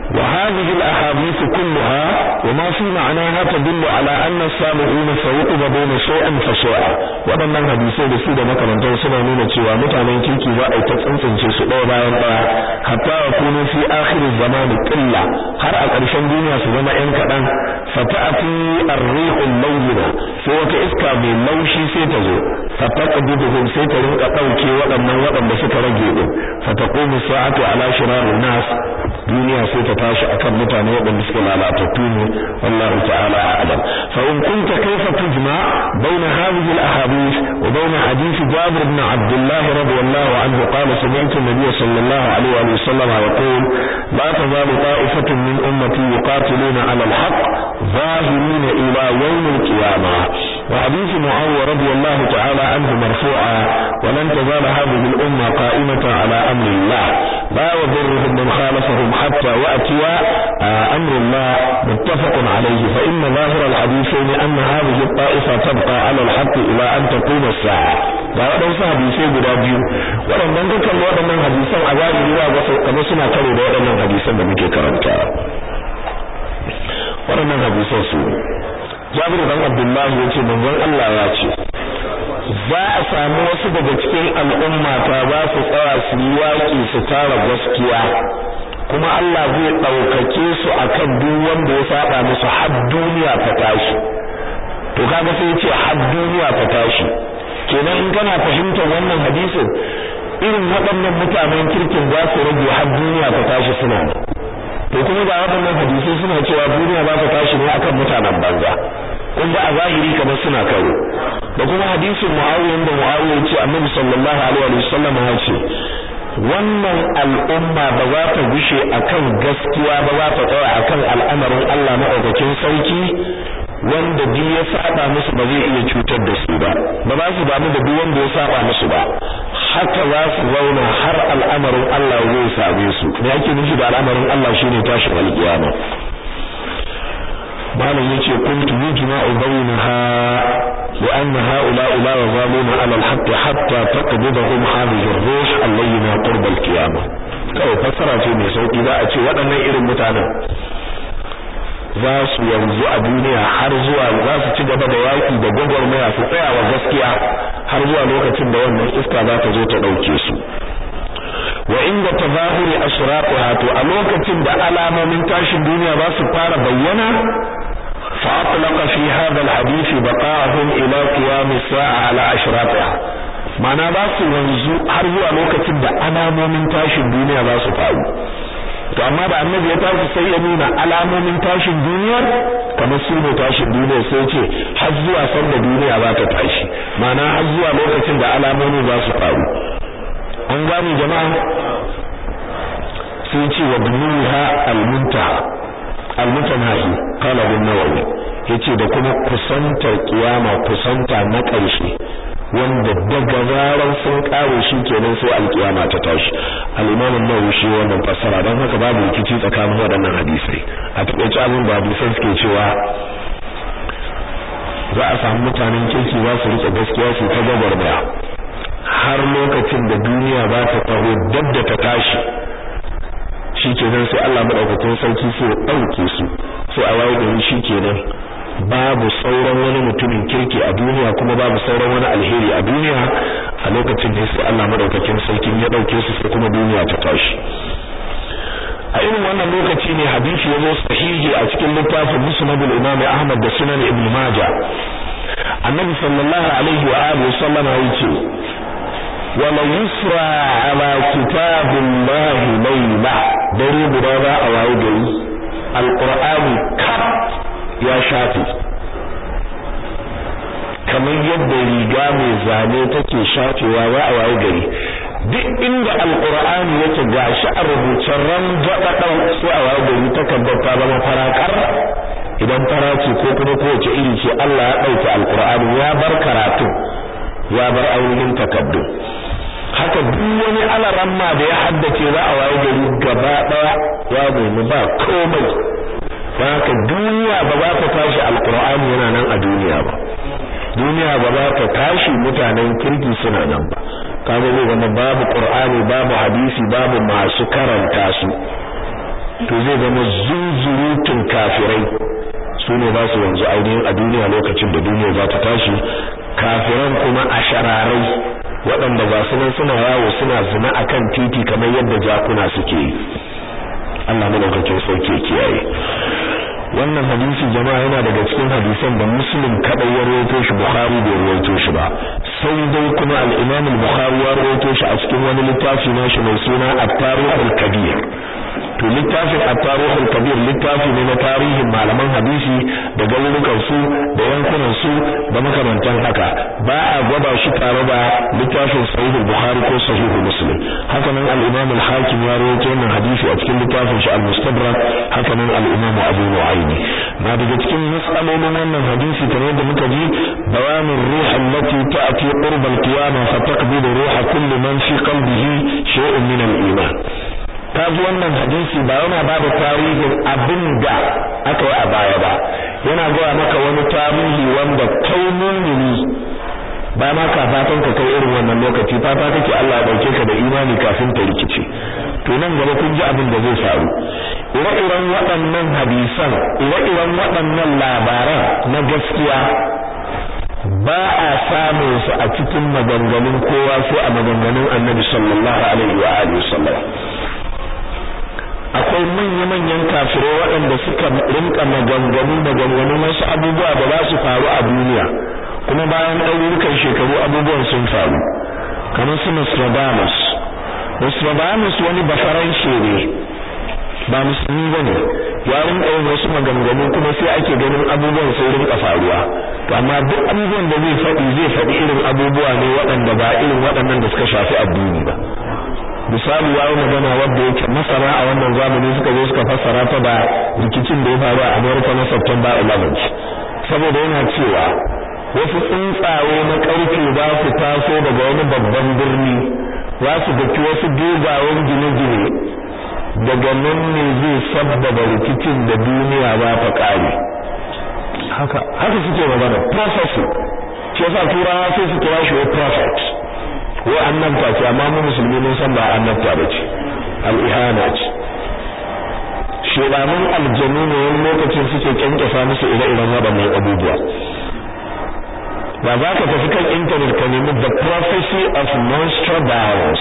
وهذه الأحاديث كلها وما في معناها تدل على أن السابقين سيقبضون شيئا فشيئا waɗannan hadisai da su da makarantar suna nuna cewa mutanen kirki za a yi ta tsantsance su ɗaya bayan ɗaya hatta wa kunu fi akhirin zamani qilla har a ƙarshen duniya su zama ƴan kaɗan fata'ati ar-rihul layyina sai wata iska mai laushi sai ta zo fataqbiduhum sai ta rinka ɗauke waɗannan waɗanda suka rage din fataqumu sa'atu ala shirarin nas duniya sai ta tashi akan mutane waɗanda suke lalatattu ne wallahu ta'ala a'lam fa in kunta kayfa tujma baina hadhihi al-ahadith wa baina hadith Jabir ibn Abdullah radiyallahu anhu qala sami'tu an-nabiy sallallahu alayhi wa sallam yaqul la tazalu ta'ifatun min ummati yuqatiluna 'ala al-haqq ظاهرين إلى يوم القيامة وحديث معاوية رضي الله تعالى عنه مرفوعا ولن تزال هذه الأمة قائمة على أمر الله لا يضرهم من خالفهم حتى وأتي أمر الله متفق عليه فإن ظاهر الحديثين أن هذه الطائفة تبقى على الحق إلى أن تقوم الساعة ga waɗansu hadisai guda biyu waɗannan dukkan waɗannan hadisan a zahiri ba ga kamar suna karo da waɗannan hadisan da muke karanta waɗannan hadisan su Jabir dan Abdullah ya ce manzon Allah ya ce za a samu wasu daga cikin al'umma ta za su tsaya su yi waƙi su tara gaskiya kuma Allah zai ɗaukake su akan duk wanda ya saba musu har duniya ta tashi to kaga sai ce har duniya ta tashi kenan in kana fahimtar wannan hadisin irin waɗannan mutanen kirkin za su rage har duniya ta tashi suna to kuma ga waɗannan hadisai suna cewa duniya za ta tashi ne akan mutanen banza kun ga a zahiri kamar suna karo da kuma hadisin Muawiya da Muawiya ce Annabi sallallahu alaihi wa sallam ya ce wannan al'umma ba za ta gushe akan gaskiya ba za ta tsaya akan al'amarin Allah maɗaukakin sarki wanda duk ya saba musu ba zai iya cutar da su ba ba za su damu da duk wanda ya saba musu ba haka za su zauna har al'amarin Allah zai same su me yake nufi da al'amarin Allah shine tashin alƙiyama malam yace kuntu yujma'u bainaha لأن هؤلاء لا يزالون على الحق حتى تقبضهم هذه الروح اللينة قرب القيامة kawai fassara ce mai sauki za a ce waɗannan irin mutanen za su yanzu a duniya har zuwa za su ci gaba da yaƙi da gwagwarmaya su tsaya wa gaskiya har zuwa lokacin da wannan iska za ta zo ta ɗauke su wa inda tazahuri ashraqha to a lokacin da alamomin tashin duniya za su fara bayyana fa atlaqa fi hadha alhadith baqa'ahum ila qiyam as-sa'a ala ashraqha mana ba su wanzu har zuwa lokacin da alamomin tashin duniya za su faru to amma da annabi ya tashi sai ya nuna alamomin tashin duniyar kamar su ne tashin duniyar sai ce har zuwa sanda duniya za ta tashi mana har zuwa lokacin da alamomin za su faru an gane jama'a sai ce wa bunuha almuntaha almutanahi qala an-nawawi yace da kuma kusantar kiyama kusanta na ƙarshe wanda daga zaran sun kare shi kenan sai alkiyama ta tashi al-imam an-nawawi shi wannan fassara dan haka babu rikici tsakanin waɗannan hadisai a takeice abin da hadisan suke cewa za a samu mutanen kirki za su rike gaskiya su ta gwagwarmaya har lokacin da duniya za ta taho dab da ta tashi shikenan sai Allah madaukakin sarki sai ya dauke su sai a waye gari shikenan babu sauran wani mutumin kirki a duniya kuma babu sauran wani alheri a duniya a lokacin da sai Allah madaukakin sarki ya dauke su sai kuma duniya ta tashi a irin wannan lokaci ne hadisi ya zo sahihi a cikin littafin musnad al-imam Ahmad da sunan Ibn Majah annabi sallallahu alaihi wa alihi sallama yace wa la yusra ala kitabillahi layla dare guda za a waye gari alqur'ani kaf ya shafe kamar yadda riga mai zane take shafewa za a waye gari duk inda alqur'ani yake gashi a rubucen ran gadadau sai a waye gari takardar ta zama farakar idan fara ce ko kuma kowace iri ce Allah ya dauke alqur'ani ya bar karatu ya bar ainihin takaddu haka duk wani alaramma da ya haddace za a waye gari gaba daya ya nemi ba komai haka duniya ba za ta tashi alqur'ani yana nan a duniya ba duniya ba za ta tashi mutanen kirki suna nan ba kaga zai zama babu qur'ani babu hadisi babu masu karanta su to zai zama zunzurutun kafirai su ne za su wanzu ainihin a duniya lokacin da duniya za ta tashi kafiran kuma a shararai waɗanda ba su nan suna yawo suna zina akan titi kamar yadda jakuna suke yi Allah madaukakin sauke kiyaye wannan hadisi jama'a yana daga cikin hadisan da muslim kadai ya rawaito shi bukhari bai rawaito shi ba sai dai kuma al-imam al-bukhari ya rawaito shi a cikin wani littafi nashi mai suna at-tarikh al-kabir to littafin at-tarikh al-kabir littafi ne na tarihin malaman hadisi da garurukan su da yankunan su da makamantan haka ba a gwada shi tare da littafin sahih al-bukhari ko sahih muslim haka nan al-imam al-hakim ya rawaito wannan hadisi a cikin littafin shi al-mustadrak haka nan al-imam abu nu'aymi na daga cikin mas'alolin wannan hadisi kamar yadda muka ji bayanin ruh allati ta'ti qurb al-qiyamah fa taqbilu ruh kulli man fi qalbihi shay'un min al-iman kaji wannan hadisi ba yana ba da tarihin abin da aka yi a baya ba yana gaya maka wani tarihi wanda kai mumini ba ma ka fatan ka kai irin wannan lokaci fata kake Allah ya dauke ka da imani kafin ta rikice to nan gaba kun ji abin da zai faru ire-iren waɗannan hadisan ire-iren waɗannan labaran na gaskiya ba a samun su a cikin maganganun kowa sai a maganganun Annabi sallallahu alaihi wa alihi wasallam akwai manya-manyan kafirai waɗanda suka rinka maganganu maganganun wasu abubuwa da za su faru a duniya kuma bayan ɗaurukan shekaru abubuwan sun faru kamar su Nostradamus Nostradamus wani bafaranshe ne ba musulmi ba ne ya rinka yin wasu maganganu kuma sai ake ganin abubuwan sai rinka faruwa to amma duk abubuwan da zai faɗi zai faɗi irin abubuwa ne waɗanda ba irin waɗannan da suka shafi addini ba misali ya yi magana wadda yake masana a wannan zamani suka zo suka fassara ta da rikicin da ya faru a America na September 11 saboda yana cewa wasu tsuntsaye na ƙarfe za su taso daga wani babban birni za su daki wasu dogayen gine-gine daga nan ne zai sabbaba rikicin da duniya za ta ƙare haka haka suke magana prophecy shi yasa turawa sai su kira shi wa prophet ko annabta ce amma mu musulmi mun san ba annabta ba ce al-ihana ce shedanin aljanu ne wani lokacin suke kyankyasa musu ire-iren waɗannan abubuwa ba za ka tafi kan intanet ka nemi the prophecy of Nostradamus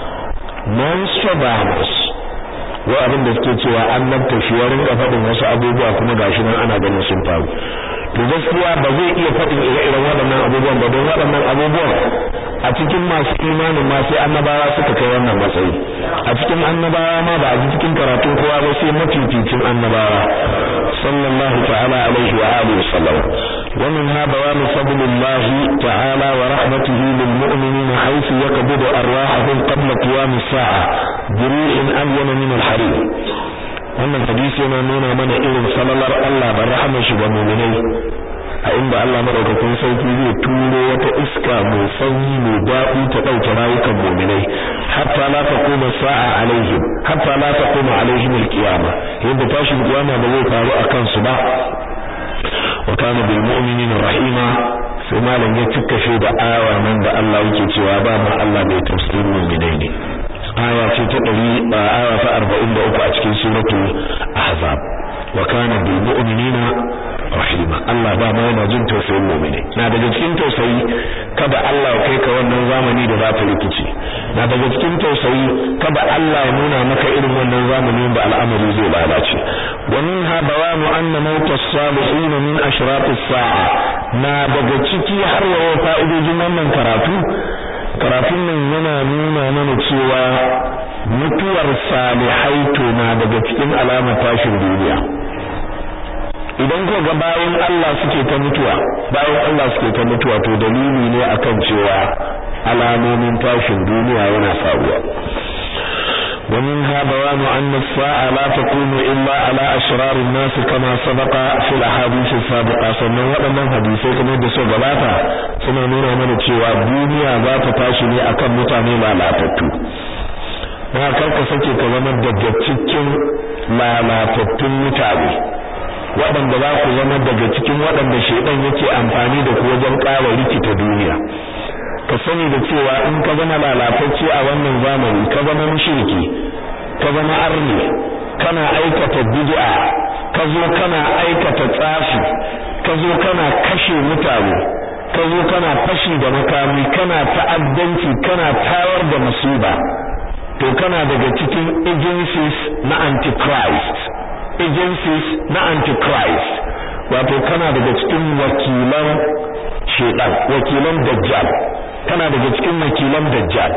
Nostradamus wa abin da suke cewa annabta shi ya rinka faɗin wasu abubuwa kuma gashi nan ana ganin sun faru to gaskiya ba zai iya faɗin ire-iren waɗannan abubuwan ba don waɗannan abubuwan a cikin masu imanin ma sai annabawa suka kai wannan matsayi a cikin annabawa ma ba a cikin karatun kowa ba sai mafificin annabawa sallallahu ta'ala alaihi wa alihi wasallam wa min ha bayan fadlillah ta'ala wa rahmatihi lil mu'minina haythu yaqbidu arwahahum qabla qiyam as-sa'a biru'in alyana min al-harir wannan hadisi yana nuna mana irin salalar Allah da rahmar shi ga mu'minai a inda Allah madaukakin sauki zai turo wata iska mai sanyi mai daɗi ta ɗauke rayukan mu'minai hatta la taquma sa'a alaihim hatta la taquma alaihim alqiyama yadda tashin kiyama ba zai faru a kansu ba wa kana bil mu'minina rahima sai malam ya cika shi da awa nan da Allah yake cewa ba ma Allah mai tafsirin mu'minai ne aya ce ta 100 aya ta 43 a cikin suratul ahzab wa kana bil mu'minina rahima Allah ba ma yana jin tausayin mu'mini na daga cikin tausayi kada Allah ya kai ka wannan zamani da za ta rikici na daga cikin tausayi kada Allah ya nuna maka irin wannan zamani da al'amari zai lalace wa minha bawanu anna mawt as-salihin min ashraf as-sa'a na daga ciki har wa fa'idojin wannan karatu karatun nan yana nuna mana cewa mutuwar salihai to na daga cikin alamar tashin duniya idan ko ga bayan Allah suke ta mutuwa bayan Allah suke ta mutuwa to dalili ne akan cewa alamomin tashin duniya yana faruwa ومنها بيان أن الساعة لا تكون إلا على أشرار الناس كما سبق في الأحاديث السابقة sannan waɗannan hadisai kamar da su gabata suna nuna mana cewa duniya za ta tashi ne akan mutane lalatattu na karka sake ka zama daga cikin lalatattun mutane waɗanda za ku zama daga cikin waɗanda shaidan yake amfani da ku wajen ƙara rikita duniya ka sani da cewa in ka zama lalatacce a wannan zamani ka zama mushriki ka zama arni kana aikata bid'a ka zo kana aikata tsafi ka zo kana kashe mutane ka zo kana fashi da makami kana ta'addanci kana tawar da musiba to kana daga cikin agencies na antichrist agencies na antichrist wato kana daga cikin wakilan shedan wakilan dajjal kana daga cikin wakilan dajjal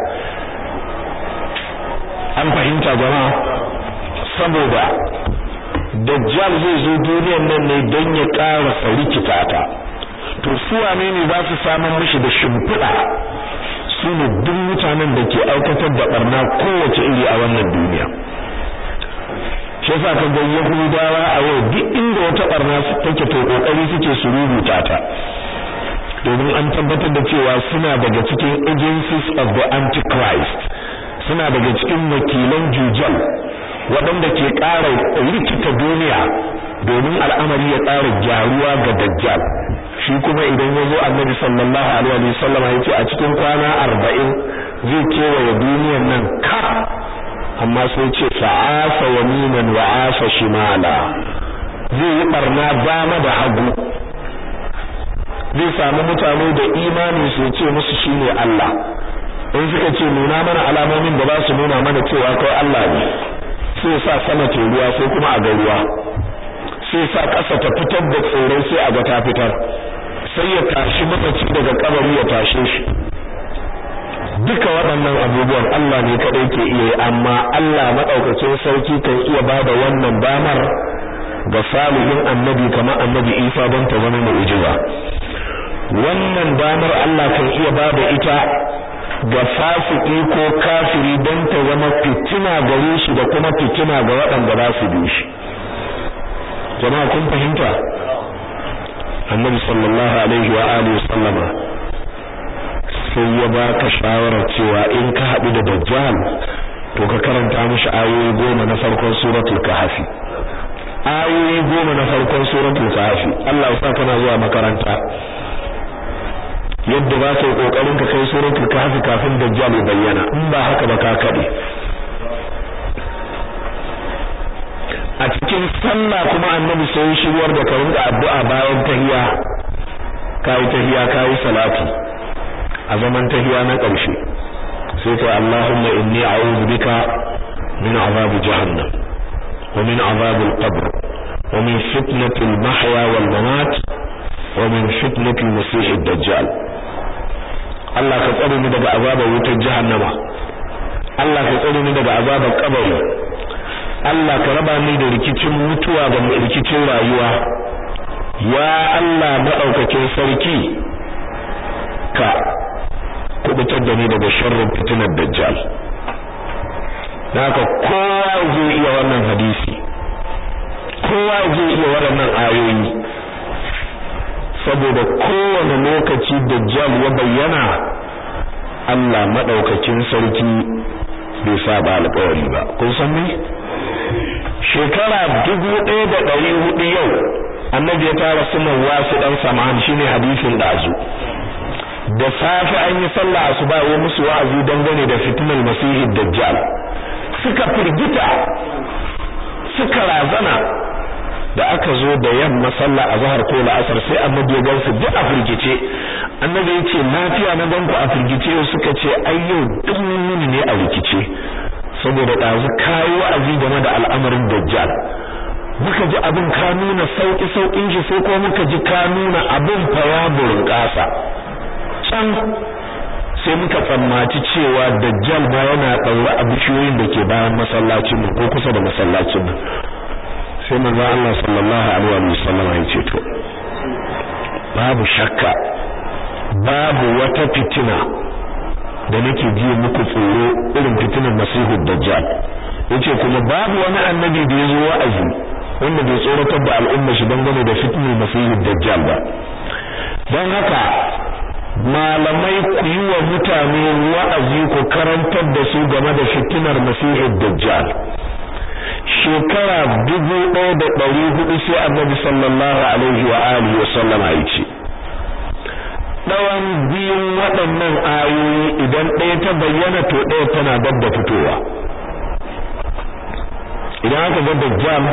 an fahimta jama'a saboda dajjal zai zo duniyar nan ne don ya ƙara rikita ta to su wane ne za su samun mishi da shimfiɗa su ne duk mutanen da ke aikatar da barna kowace iri a wannan duniya shi yasa ka ga yahudawa a yau duk inda wata barna take to kokari suke su rubuta ta domin an tabbatar da cewa suna daga cikin agencies of the antichrist suna daga cikin wakilan jujal waɗanda ke ƙara rikita duniya domin al'amari ya ƙara gyaruwa ga dajjal shi kuma idan ya zo annabi sallallahu alaihi wa sallam ya ce a cikin kwana arba'in zai kewaye duniyan nan ka amma sai ce fa'asa yaminan wa asa shimala zai yi barna dama da hagu zai samu mutane da imani su ce musu shine Allah in suka ce nuna mana alamomin da ba su nuna mana cewa kai Allah ne sai sa sama ce ruwa sai kuma a ga ruwa sai sa ƙasa ta fitar da tsirrai sai a ga ta fitar sai ya tashi mamaci daga kabari ya tashe shi duka waɗannan abubuwan Allah ne kaɗai ke iya yi amma Allah maɗaukacin sarki kan iya ba da wannan damar ga salihin annabi kamar annabi Isa don ta zama mu'jiza wannan damar Allah kan iya ba da ita ga fasiki ko kafiri don ta zama fitina gare shi da kuma fitina ga waɗanda za su bi shi jama'a kun fahimta annabi sallallahu alaihi wa alihi sallama sai ya baka shawarar cewa in ka haɗu da dajjal to ka karanta mishi ayoyi goma na farkon suratul kahfi ayoyi goma na farkon suratul kahfi Allah ya sa kana zuwa makaranta yadda ba ka yi kokarin ka kai suratul kahfi kafin dajjal ya bayyana in ba haka ba ka kade a cikin sallah kuma annabi sai ya shigar da ka rinka addu'a bayan tahiyya kai tahiyya kai salati a zaman tahiyya na ƙarshe sai kai Allahumma inni a'udhu bika min azab jahannam wa min azab al-qabr wa min fitnati al-mahya wal mamat wa min fitnati al-masih ad-dajjal Allah ka tsare ni daga azabar wutar jahannama Allah ka tsare ni daga azabar kabari Allah ka raba ni da rikicin mutuwa da rikicin rayuwa ya Allah madaukakin sarki ka kubutar da ni daga sharrin fitinar dajjal haka kowa zai iya wannan hadisi kowa zai iya waɗannan ayoyi saboda kowane lokaci dajjal ya bayyana Allah madaukakin sarki bai saba alƙawari ba kun san me shekara dubu ɗaya da ɗari hudu yau annabi ya tara sunan wasu ɗan saman shine hadisin ɗazu da safe an yi sallah asuba ya musu wa'azi dangane da fitnar masihi dajjal suka firgita suka razana da aka zo da yamma sallah azhar ko la'asar sai annabi ya gansu duk a firgice annabi ya ce lafiya na ganku a firgice suka ce ai yau duk mun ne a rikice saboda ɗazu kayi wa'azi game da al'amarin dajjal muka ji abin ka nuna sauƙi sauƙin shi sai ko muka ji ka nuna abin faya burin ƙasa can sai muka tsammaci cewa dajjal ma yana ɗaure a bishiyoyin da ke bayan masallacin mu ko kusa da masallacin mu sai manzo Allah sallallahu alaihi wa sallam ya ce to babu shakka babu wata fitina da nake ji muku tsoro irin fitinar masihu dajjal yace kuma babu wani annabi da yazo wa'azi wanda bai tsoratar da al'umma shi dangane da fitinar masihu dajjal ba don haka malamai ku yi wa mutane wa'azi ku karantar da su game da fitinar masihu dajjal shekara dubu ɗaya da ɗari hudu sai annabi sallallahu alaihi wa alihi wa sallama ya ce ɗawan biyun waɗannan ayoyi idan ɗaya ta bayyana to ɗaya tana dab da fitowa idan aka ga dajjal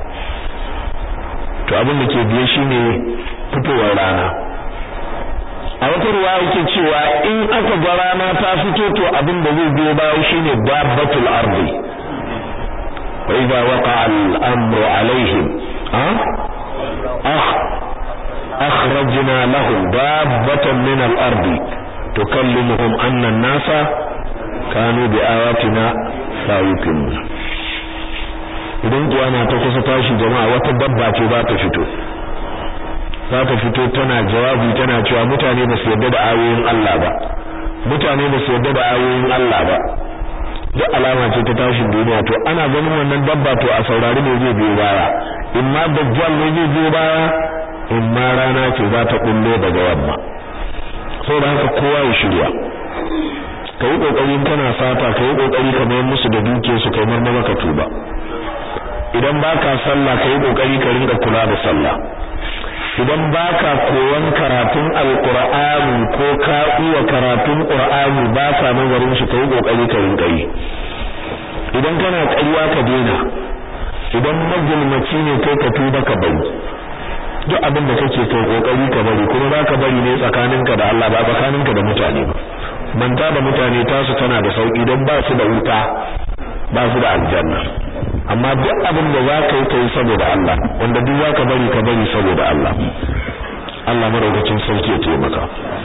to abin da ke biye shine fitowar rana a wata ruwa yake cewa in aka ga rana ta fito to abin da zai biyo bayan shine dabbatul ardi wa idza waqa'a al-amru alaihim ha ah akhrajna lahum dabbatan min al-ardi tukallimuhum anna an-nasa kanu bi ayatina la yuqinun idan kiyama ta kusa tashi jama'a wata dabba ce za ta fito za ta fito tana jawabi tana cewa mutane ba su yarda da ayoyin Allah ba mutane ba su yarda da ayoyin Allah ba duk alama ce ta tashin duniya to ana ganin wannan dabba to a saurari ne zai biyo baya in ma dajjal ne zai biyo baya in ma rana ce za ta kullo daga yamma saboda haka kowa ya shirya ka yi kokarin kana sata ka yi kokari ka mayar musu da dukiyar su kai marmara ka tuba idan baka sallah ka yi kokari ka rinka kula da sallah idan baka koyon karatun alqur'ani ko ka iya karatun qur'ani ba ka nazarin shi kai kokari ka rinka yi idan kana ƙarya ka daina idan magulmaci ne kai ka tuba ka bari duk abin da kake kai kokari ka bari kuma ba ka bari ne tsakaninka da Allah ba tsakaninka da mutane ba manta da mutane tasu tana da sauki don ba su da wuta ba su da aljanna amma duk abin da za ka yi ka yi saboda Allah wanda duk za ka bari ka bari saboda Allah Allah madaukakin sarki ya taimaka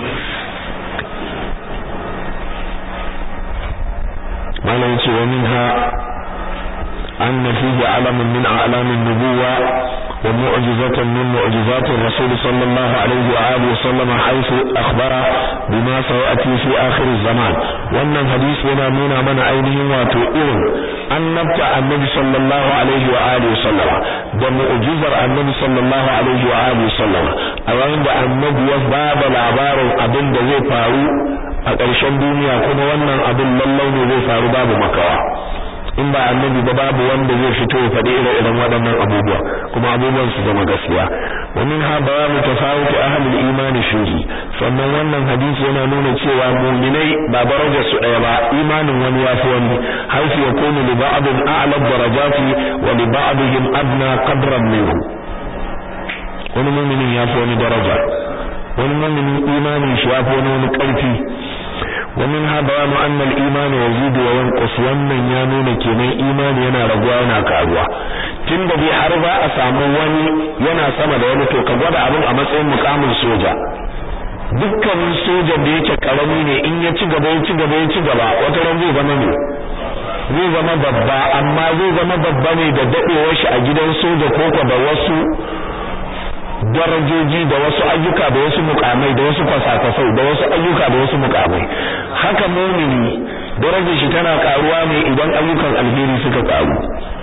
malam ce wa minha anna fihi alamun min a'lamin nubuwa wa mu'jizatan min mu'jizati rasul sallallahu alaihi wa alihi wasallam haythu akhbara bima sayati fi akhir zaman wannan hadisi yana nuna mana ainihin wato irin annabta annabi sallallahu alaihi wa alihi sallama da mu'jizar annabi sallallahu alaihi wa alihi sallama a yayin da annabi ya bada labarin abin da zai faru a ƙarshen duniya kuma wannan abin lallai ne zai faru babu makawa in ba annabi ba babu wanda zai fito ya faɗi ire-iren waɗannan abubuwa kuma abubuwan su zama gaskiya wa min ha bayanu tafawuti ahlul imani fihi sannan wannan hadisi yana nuna cewa mu'minai ba darajar su ɗaya ba imanin wani yafi wani haifu yakunu li ba'din a'la darajati wa li ba'dihim adna qadran minhu wani mu'minin yafi wani daraja wani mu'minin imanin shi yafi wani wani ƙarfi ومنها بيان أن الإيمان يزيد وينقص wannan ya nuna kenan imani yana raguwa yana karuwa tunda bai har ba a samu wani yana sama da wani to ka gwada abin a matsayin mukamin soja dukkanin soja da yake karami ne in ya ci gaba ya ci gaba ya ci gaba wata ran zai zama ne zai zama babba amma zai zama babba ne da dadewar shi a gidan soja ko da wasu darajoji da wasu ayyuka da wasu mukamai da wasu kwasa-kwasai da wasu ayyuka da wasu mukamai haka mumini darajar shi tana karuwa ne idan ayyukan alheri suka karu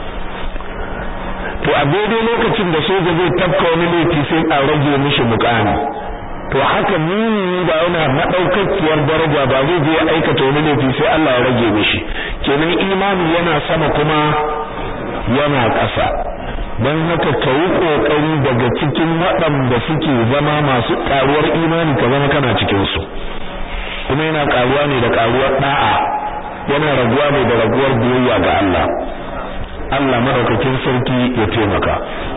to a daidai lokacin da soja zai tafka wani laifi sai a rage mishi mukami to haka mumini ba yana madaukakiyar daraja ba zai je aikata wani laifi sai Allah ya rage mishi kenan imani yana sama kuma yana ƙasa don haka ka yi ƙoƙari daga cikin waɗanda suke zama masu ƙaruwar imani ka zama kana cikinsu kuma yana ƙaruwa ne da ƙaruwar ɗa'a yana raguwa ne da raguwar biyayya ga Allah Allah madaukakin sarki ya taimaka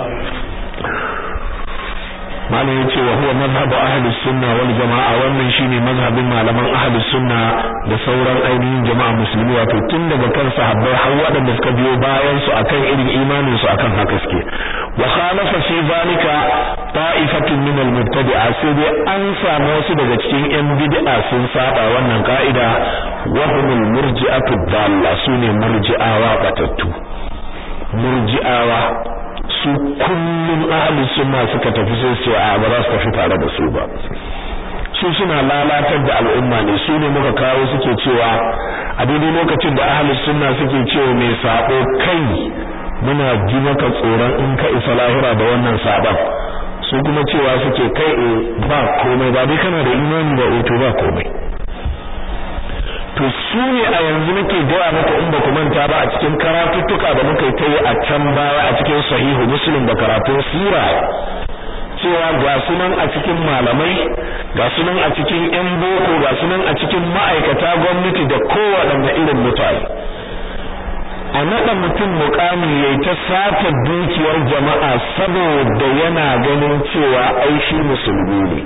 malam yace wa huwa mazhabu ahli sunna wal jamaa wannan shine mazhabin malaman ahli sunna da sauran ainihin jama'a musulmi wato tun daga kan sahabbai har waɗanda suka biyo bayan su akan irin imanin su akan haka suke wa khalafa fi zalika ta'ifatun min al mubtadi'a sai dai an samu wasu daga cikin yan bid'a sun saba wannan ka'ida wa humul murji'atu dalla sune murji'awa batattu murji'awa su kullum ahli sunna suka tafi sai su a ba za su tafi tare da su ba su suna lalatar da al'umma ne su ne muka kawo suke cewa a daidai lokacin da ahli sunna suke cewa mai sabo kai muna ji maka tsoron in ka isa lahira da wannan sabon su kuma cewa suke kai ba komai ba dai kana da imani ba to ba komai to su ne a yanzu nake gaya maka in ba ku manta ba a cikin karatuttuka da muka yi ta yi a can baya a cikin sahihu muslim da karatun sira cewa ga sunan a cikin malamai ga sunan a cikin yan boko ga sunan a cikin ma'aikata gwamnati da kowaɗanne irin mutane a naɗa mutum mukami yayi ta sata dukiyar jama'a saboda yana ganin cewa ai shi musulmi ne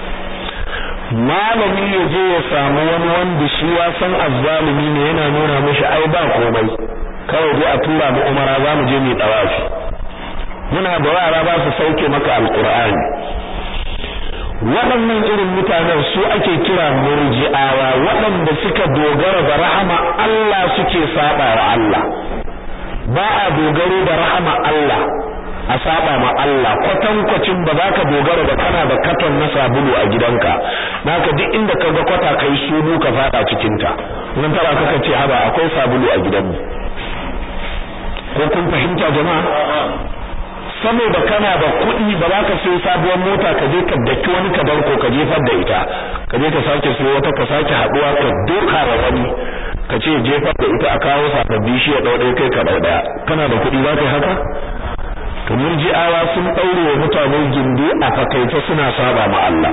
malami ya je ya samu wani wanda shi ya san azzalumi ne yana nuna mishi ai ba komai kawai dai a tura mu umara za mu je mu dawafi muna da yara ba su sauke maka alqur'ani waɗannan irin mutanen su ake kira murji'awa waɗanda suka dogara da rahama Allah suke saba wa Allah ba a dogaro da rahama Allah a saba ma Allah kwatankwacin ba za ka dogara da kana da katon na sabulu a gidanka naka duk inda ka ga kwata kai sunu ka fada cikin ta nan tara kaka ce haba akwai sabulu a gidanmu ko kun fahimta jama'a saboda kana da kuɗi ba za ka sayi sabuwar mota ka je ka daki wani ka danko ka jefar da ita ka je ka sake sayo wata ka sake haɗuwa ka doka wa wani ka ce jefar da ita a kawo sababbi shi ya ɗau ɗaya kai ka ɗau ɗaya kana da kuɗi za ka yi haka to murji'awa sun ɗaure wa mutane gindi a fakaice suna saba ma Allah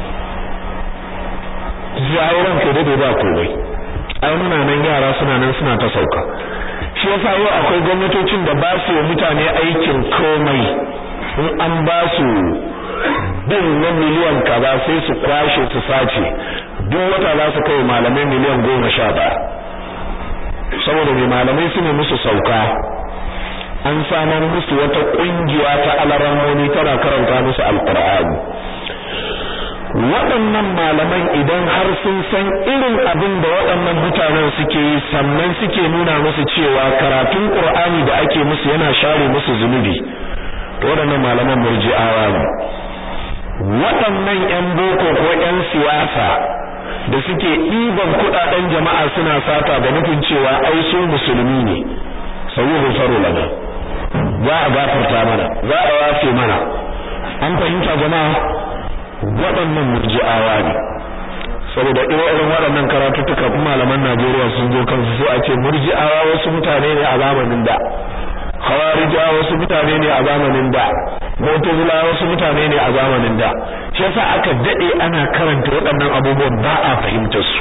jayiran ka dade ba komai ai muna nan yara suna nan suna ta sauka shi yasa yau akwai gwamnatocin da ba su mutane aikin komai in an ba su bin na miliyan kaza sai su kwashe su sace duk wata za su kai malamai miliyan goma sha ɗaya saboda mai malamai su ne musu sauka an samar musu wata ƙungiya ta alaramoni tana karanta musu alƙur'ani waɗannan malaman idan har sun san irin abin da waɗannan mutanen suke yi sannan suke nuna musu cewa karatun Qur'ani da ake musu yana share musu zunubi to waɗannan malaman murji'awa ne waɗannan ƴan boko ko ƴan siyasa da suke ɗiban kuɗaɗen jama'a suna sata da nufin cewa ai su musulmi ne sayyuhu faru lana za a gafarta mana za a wafe mana an fahimta jama'a waɗannan murji'awa ne saboda irin waɗannan karatuttuka kuma malaman Najeriya sun zo kansu sai a ce murji'awa wasu mutane ne a zamanin da khawarijawa wasu mutane ne a zamanin da mu'tazila wasu mutane ne a zamanin da shi yasa aka dade ana karanta waɗannan abubuwan ba a fahimtar su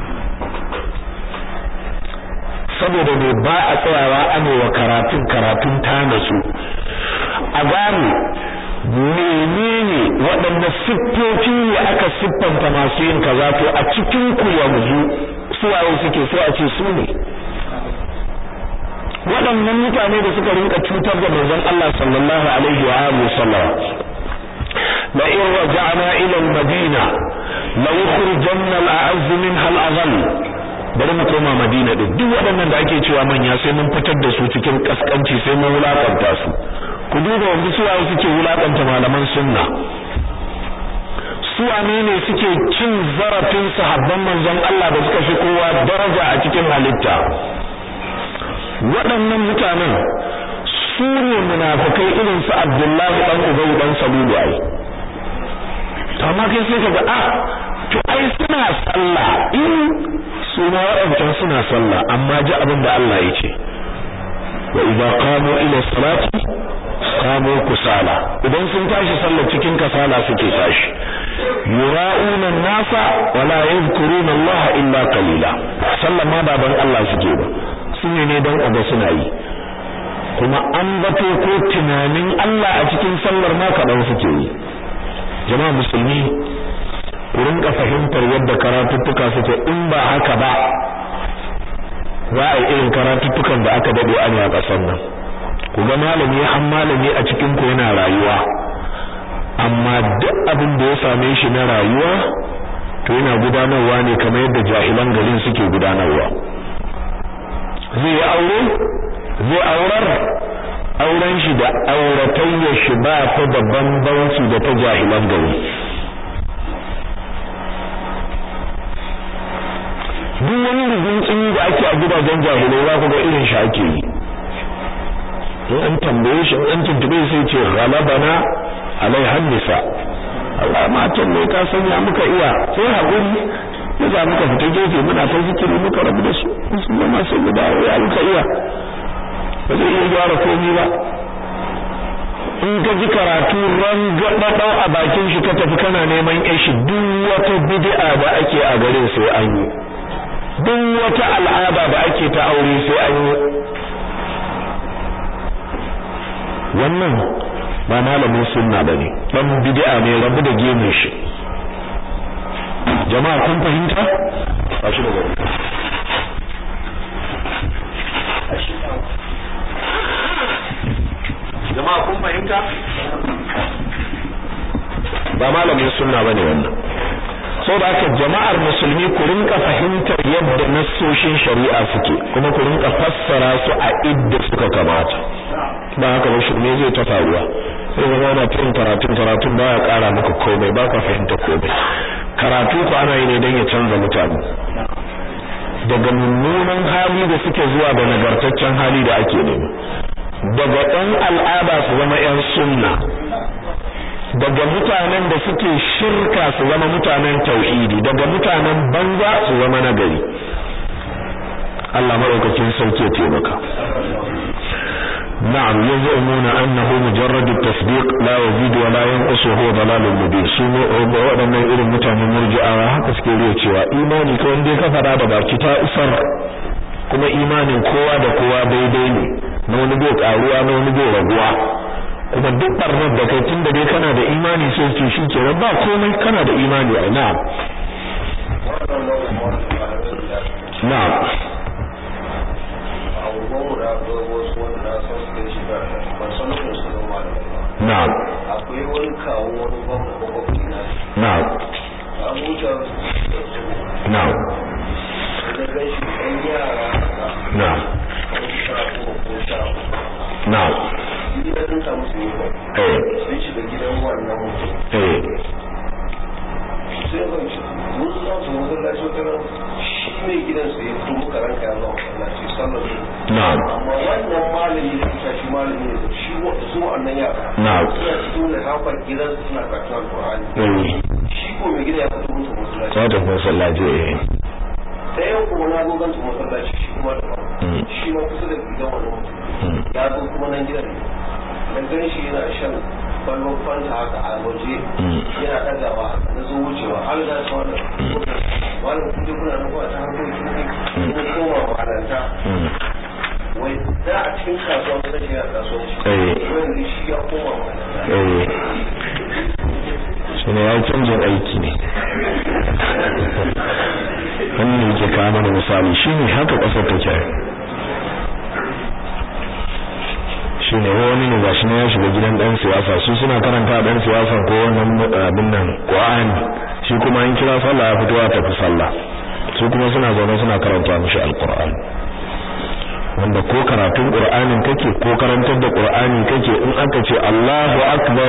saboda ne ba a tsayawa ana wa karatun karatun tana su a gane menene waɗanda siffofi ne aka siffanta masu yin kaza to a cikin ku yanzu suwaye suke sai a ce su ne waɗannan mutane da suka rinka cutar da manzon Allah sallallahu alaihi wa alihi sallam la in raja'na ila al-madina la yukhrijanna al-a'azz minha al-adhall bari mu koma madina din duk waɗannan da ake cewa manya sai mun fitar da su cikin kaskanci sai mun wulakanta su ku duba wanda su waye suke wulakanta malaman sunna su wane ne suke cin zarafin sahabban manzon Allah da suka fi kowa daraja a cikin halitta waɗannan mutanen su ne munafikai irin su Abdullahi dan Ubay dan Salulu ai to amma kai sai kaga ah to ai suna sallah in su ma waɗancan suna sallah amma ji abin da Allah ya ce wa idza qamu ila salati qamu kusala idan sun tashi sallar cikin kasala suke tashi yura'una nasa wa la yadhkuruna Allah illa qalila sallar ma baban Allah suke ba sune ne dan uba suna yi kuma an bato ko tunanin Allah a cikin sallar ma kaɗan suke yi jama'a musulmi ku rinka fahimtar yadda karatuttuka suke in ba haka ba za a yi irin karatuttukan da aka dade a a ƙasar nan ku ga malami har malami a cikin ku yana rayuwa amma duk abin da ya same shi na rayuwa to yana gudanarwa ne kamar yadda jahilan garin suke gudanarwa zai yi aure zai aurar auren shi da auratayyar shi ba ta da bambanci da ta jahilan gari duk wani rigincin da ake a gidajen jahilai za ku ga irin shi ake yi in an tambaye shi an tuntube sai ce ghalabana alaihan nisa Allah matan ne ka sanya muka iya sai hakuri ya za muka fita gefe muna ta zikiri muka rabu da su sun zama sai mu dawo ya muka iya ba zai iya gyara komai ba in ka ji karatu ran gaɗaɗau a bakin shi ka tafi kana neman yashi duk wata bid'a da ake a garin sai an yi duk wata al'ada da ake ta aure sai an yi wannan ba malamin sunna bane dan bid'a ne rabu da gemun shi jama'a kun fahimta ba shi da jama'a kun fahimta ba malamin sunna bane wannan saboda haka jama'ar musulmi ku rinka fahimtar yadda nassoshin shari'a suke kuma ku rinka fassara su a idda suka kamata ba haka ba shirme zai ta faruwa sai zama na tun karatun karatun ba ya kara maka komai ba ka fahimta komai karatu ku ana yi ne don ya canza mutane daga mummunan hali da suke zuwa da nagartaccen hali da ake nema daga ɗan al'ada su zama 'yan sunna daga mutanen da suke shirka su zama mutanen tauhidi daga mutanen banza su zama nagari Allah madaukakin sauke ya taimaka na'am yaz'umuna annahu mujarrad at-tasdiq la yazid wa la yanqus huwa dalalun mubin su waɗannan irin mutanen murji'awa haka suke riya cewa imani ko wanda ka fada da baki ta isar kuma imanin kowa da kowa daidai ne na wani bai karuwa na wani bai raguwa kuma duk barnar da kai tunda dai kana da imani sai ce shi ke ba komai kana da imani ai na'am na'am na'am akwai wani kawo wani gwamna makwabci na na'am abuja na'am da gan shi ɗan yara na'am kamar sha uku ko sha uku na'am gida sun samu su yi ba eh sun shiga gidan wannan mutum eh sai ban shi mun za su masallaci wata ran shi mai gidan su ya fito muka ranka ya zama masallaci sallar su na'am amma wannan malami da kusa shi malami ne shi wa su wannan yara na'am suna cikin da hafar gidan su suna karatun alƙur'ani eh shi ko mai gida ya fito musu masallaci ta tafi masallaci eh ɗayan kuma na zo gansu masallaci shi kuma da Mm. shi ma kusa da gidan wani mutum Mm. ya zo kuma nan gidan ne na gan shi yana shan kwallon fanta haka a waje Mm. yana ɗagawa na zo wucewa har da su wannan wannan kuje kuna nan kuma ta harkokin ne kuma koma malanta Mm. wai da a cikin kasuwa kusa shi yana kasuwanci Eh. wanda shi ya koma malanta eh shi ne ya canjin aiki ne wannan yake kawo mana misali shi ne haka ƙasar take shi ne wani ne gashi ne ya shiga gidan ɗan siyasa su suna karanta ɗan siyasa ko wannan abin nan ƙwa'ani shi kuma an kira sallah ya fito ya tafi sallah su kuma suna zaune suna karanta mishi alƙur'ani wanda ko karatun qur'anin kake ko karantar da qur'ani kake in aka ce Allahu akbar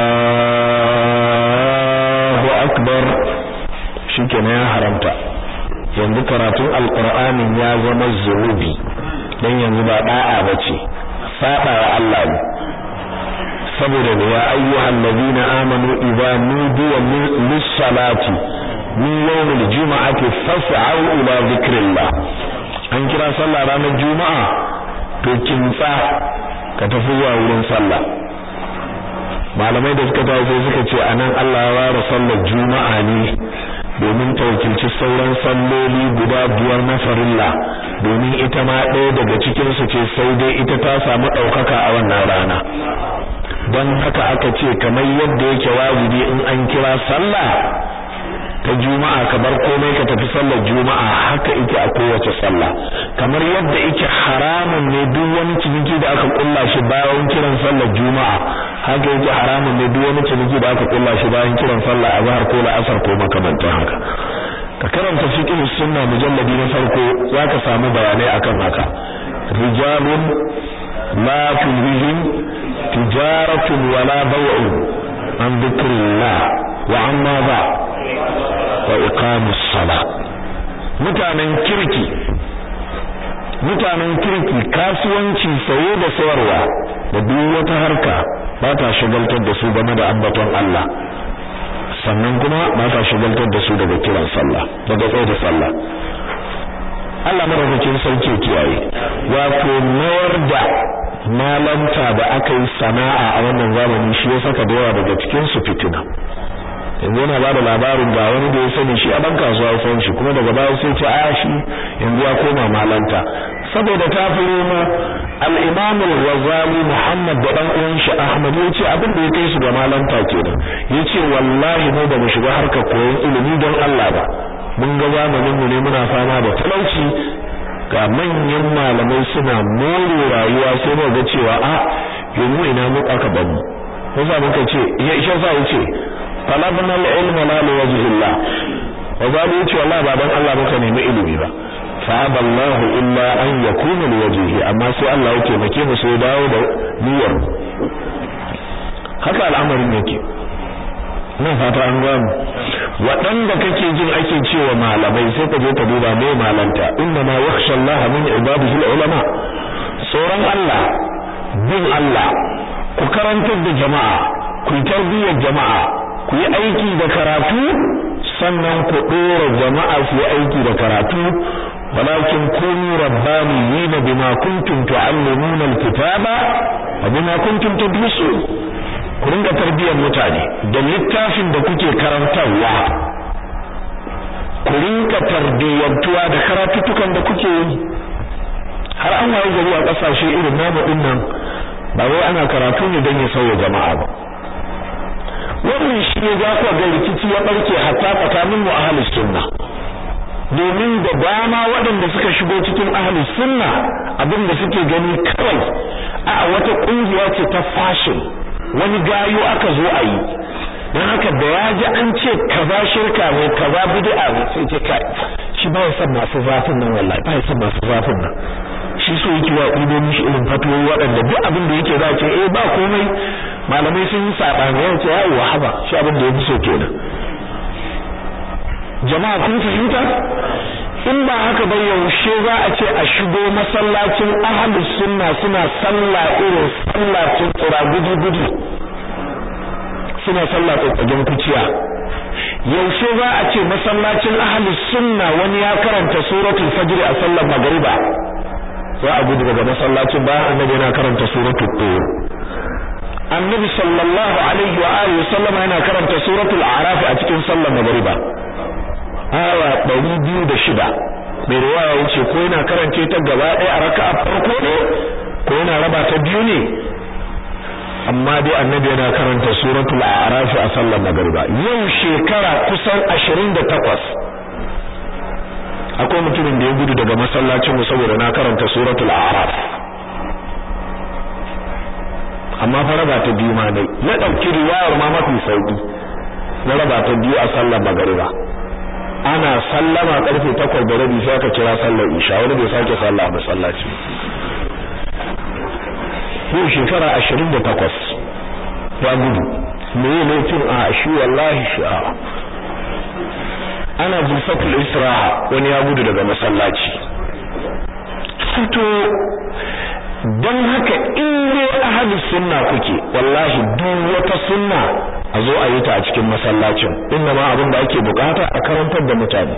Allahu akbar shikenan ya haramta yanzu karatun alqur'anin ya zama zunubi dan yanzu ba da'a bace saba wa Allah ne saboda ne ya ayyuhal ladina amanu idza nudiya lis-salati min yawmil jum'ati fas'au ila dhikrillah an kira sallah ranar juma'a to kintsa ka tafi zuwa wurin sallah malamai da suka tafi sai suka ce anan Allah ya ware sallar juma'a ne domin ta wakilci sauran salloli guda biyar na farilla domin ita ma ɗaya daga cikin su ce sai dai ita ta samu ɗaukaka a wannan rana don haka aka ce kamar yadda yake wajibi in an kira sallah ta juma'a ka bar komai ka tafi sallar juma'a haka yake a kowace sallah kamar yadda yake haramun ne duk wani ciniki da aka kulla shi bayan kiran sallar juma'a haka yake haramun ne duk wani ciniki da aka kulla shi bayan kiran sallar azhar ko la'asar ko makamantan haka ka karanta fiqh sunna mujalladi na farko zaka samu bayanai akan haka rijalun la tulhihim tijaratun wala baw'un an dhikrillah wa amma ba wa iqamus sala mutanen kirki mutanen kirki kasuwanci saye da sayarwa da duk wata harka ba ta shigaltar da su game da ambaton Allah sannan kuma ba ta shigaltar da su daga kiran sallah daga tsaye da sallah Allah madaukakin sauke kiyaye wato mayar da malanta da aka yi sana'a a wannan zamani shi ya saka da yawa daga cikin su fitina yanzu yana ba da labarin ga wani da ya sani shi a ban kasuwa ya san shi kuma daga baya sai ce a shi yanzu ya koma malanta saboda ta fi roma al-imam al-ghazali muhammad da dan uwan shi ahmad yace abin da ya kai su ga malanta kenan yace wallahi mu ba mu shiga harkar koyon ilimi don Allah ba mun ga zamanin mu ne muna fama da talauci ga manyan malamai suna more rayuwa sai mu ga cewa a yanzu ina mu aka bamu ko za mu ce ya isha sa yace talabna al-ilma la li wajhillah wa zalu yace wallahi ba dan Allah muka nemi ilimi ba fa aballahu illa an yakuna li wajhihi amma sai Allah yake make mu sai dawo da niyyar haka al'amarin yake nan fata an gano waɗanda kake jin ake cewa malamai sai ka je ka duba me malanta inna ma yakhsha Allah min ibadihi ulama tsoron Allah bin Allah ku karantar da jama'a ku yi tarbiyyar jama'a ku yi aiki da karatu sannan ku ɗora jama'a su yi aiki da karatu walakin kunu rabbaniyina bima kuntum tu'allimuna alkitaba wa bima kuntum tadrusun ku ringa tarbiyyar mutane da littafin da kuke karantarwa ku ringa tarbiyyantuwa da karatutukan da kuke yi har an waye gari a kasashe irin namu din nan ba wai ana karatu ne don ya sauya jama'a ba wannan shi ne za ku ga rikici ya barke hatta tsakanin mu ahlus sunna domin da dama waɗanda suka shigo cikin ahlus sunna abin da suke gani kawai a wata kungiya ce ta fashion wani gayo aka zo a yi don haka da ya ji an ce kaza shirka ne kaza bid'a ne sai ce kai shi ba ya san masu zafin nan wallahi ba ya san masu zafin nan shi so yake wa ido mishi irin fatoyi waɗanda duk abin da yake za ce eh ba komai malamai sun yi sabani ya ce yayi wahaba shi abin da ya fi so kenan jama'a kun fahimta in ba haka ba yaushe za a ce a shigo masallacin ahlus sunna suna sallah irin sallah tun tsira gudu gudu suna sallah tsatsagen kuciya yaushe za a ce masallacin ahlus sunna wani ya karanta suratul fajr a sallar magriba za a gudu daga masallacin bayan annabi yana karanta suratul tur annabi sallallahu alaihi wa alihi sallam yana karanta suratul a'raf a cikin sallar magriba aya 206 mai riwaya yace ko yana karance ta gaba ɗaya a raka'a farko ne ko yana raba ta biyu ne amma dai annabi yana karanta suratul a'raf a sallar magriba yau shekara kusan 28 akwai mutumin da ya gudu daga masallacin mu saboda na karanta suratul a'raf amma fa raba ta biyu ma dai na dauki riwayar ma mafi sauki na raba ta biyu a sallar magriba ana sallama karfe 8 da rabi sai aka kira sallar isha wani bai sake sallah a masallaci yau shekara 28 ya gudu me ne laifin a shi wallahi sha'a ana bulfatul isra'a wani ya gudu daga masallaci to don haka in dai ahlus sunna kuke wallahi duk wata sunna a zo a yi ta a cikin masallacin inda ma abin da ake bukata a karantar da mutane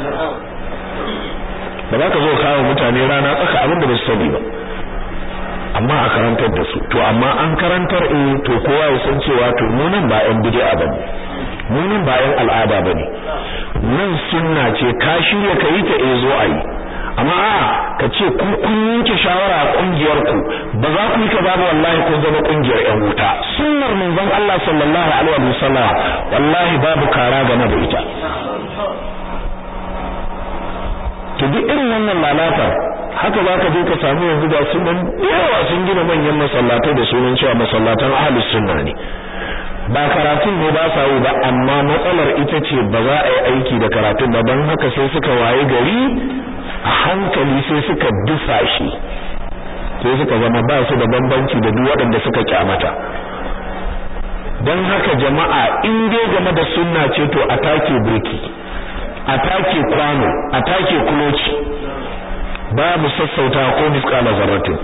ba za ka zo kawo mutane rana tsaka abin da ba su sani ba amma a karantar da su to amma an karantar eh to kowa ya san cewa to mu nan ba yan bid'a bane mu nan ba yan al'ada bane nan sunna ce ka shirya ka yi ta eh zo a yi amma a ka ce ku kun yanke shawara a kungiyar ku ba za ku yi kaza ba wallahi kun zama kungiyar yan wuta sunnar manzon Allah sallallahu alaihi wasallam wallahi babu kara game da ita to duk irin wannan lalatar haka za ka je ka samu yanzu ga sunan yawa sun gina manyan masallatai da sunan cewa masallatan ahlus sunna ne ba karatun ne ba sa yi ba amma matsalar ita ce ba za a yi aiki da karatun ba don haka sai suka waye gari a hankali sai suka dusa shi sai suka zama ba su da bambanci da duk waɗanda suka kyamata don haka jama'a in dai game da sunna ce to a take birki a take kwano a take kuloci babu sassauta ko misqala zarratin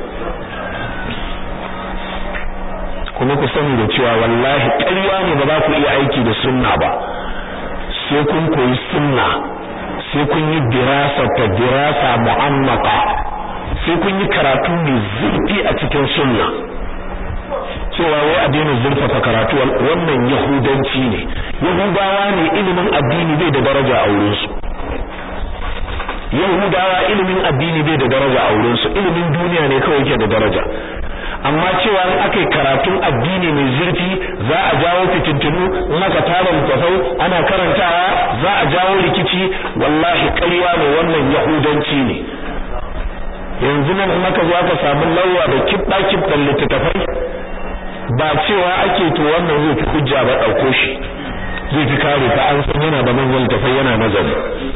kuma ku sani da cewa wallahi ƙarya ne ba za ku iya aiki da sunna ba sai kun koyi sunna sai kun yi dirasa ta dirasa mu'ammaka sai kun yi karatu mai zurfi a cikin sunna cewa wai a daina zurfafa karatu wannan yahudanci ne yahudawa ne ilimin addini bai da daraja a wurinsu yahudawa ilimin addini bai da daraja a wurin su ilimin duniya ne kawai yake da daraja amma cewa in aka yi karatun addini mai zurfi za a jawo fitintunu in aka tara littafai ana karantawa za a jawo rikici wallahi ƙarya ne wannan yahudanci ne yanzu nan in aka zo aka samu lauwa da kibda kibdan littattafai ba cewa ake to wannan zai fi hujja ba ɗauko shi zai fi kare ta an san yana da manyan littattafai yana nazari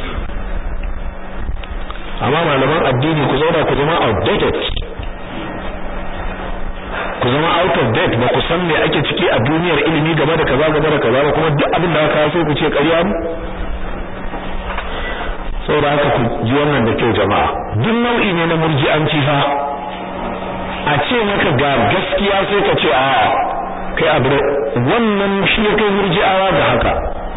amma malaman addini ku zauna ku zama outdated ku zama out of date ba ku san me ake ciki a duniyar ilimi game da kaza game da kaza ba kuma duk abin da aka sai ku ce ƙarya ne saboda haka ku ji wannan da kyau jama'a duk nau'i ne na murji'anci fa a ce maka ga gaskiya sai ka ce a kai abu wannan shi ya kai murji'awa ga haka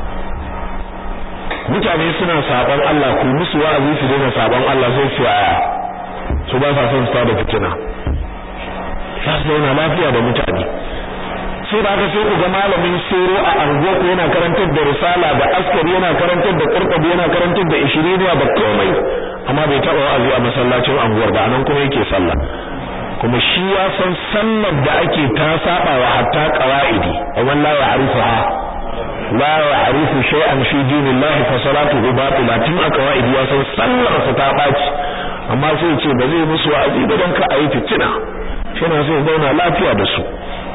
mutane suna saban Allah ku musu wa'azi su daina saban Allah sai su aya su ba sa son su tada fitina za su zauna lafiya da mutane sai da aka sai ku ga malamin soro a anguwa ko yana karantar da risala da askari yana karantar da qurtubi yana karantar da ishiriniya da komai amma bai taba wa'azi a masallacin anguwar ba anan kuma yake sallah kuma shi ya san sallar da ake ta saba wa hatta qawaidi wa la ya'rifuha la ya'rifu shay'an fi dinillahi fa salatuhu batila tun a qawaidi ya san sallar sa ta baci amma sai ce ba zai musu wa'azi ba dan ka ayi fitina yana so zauna lafiya da su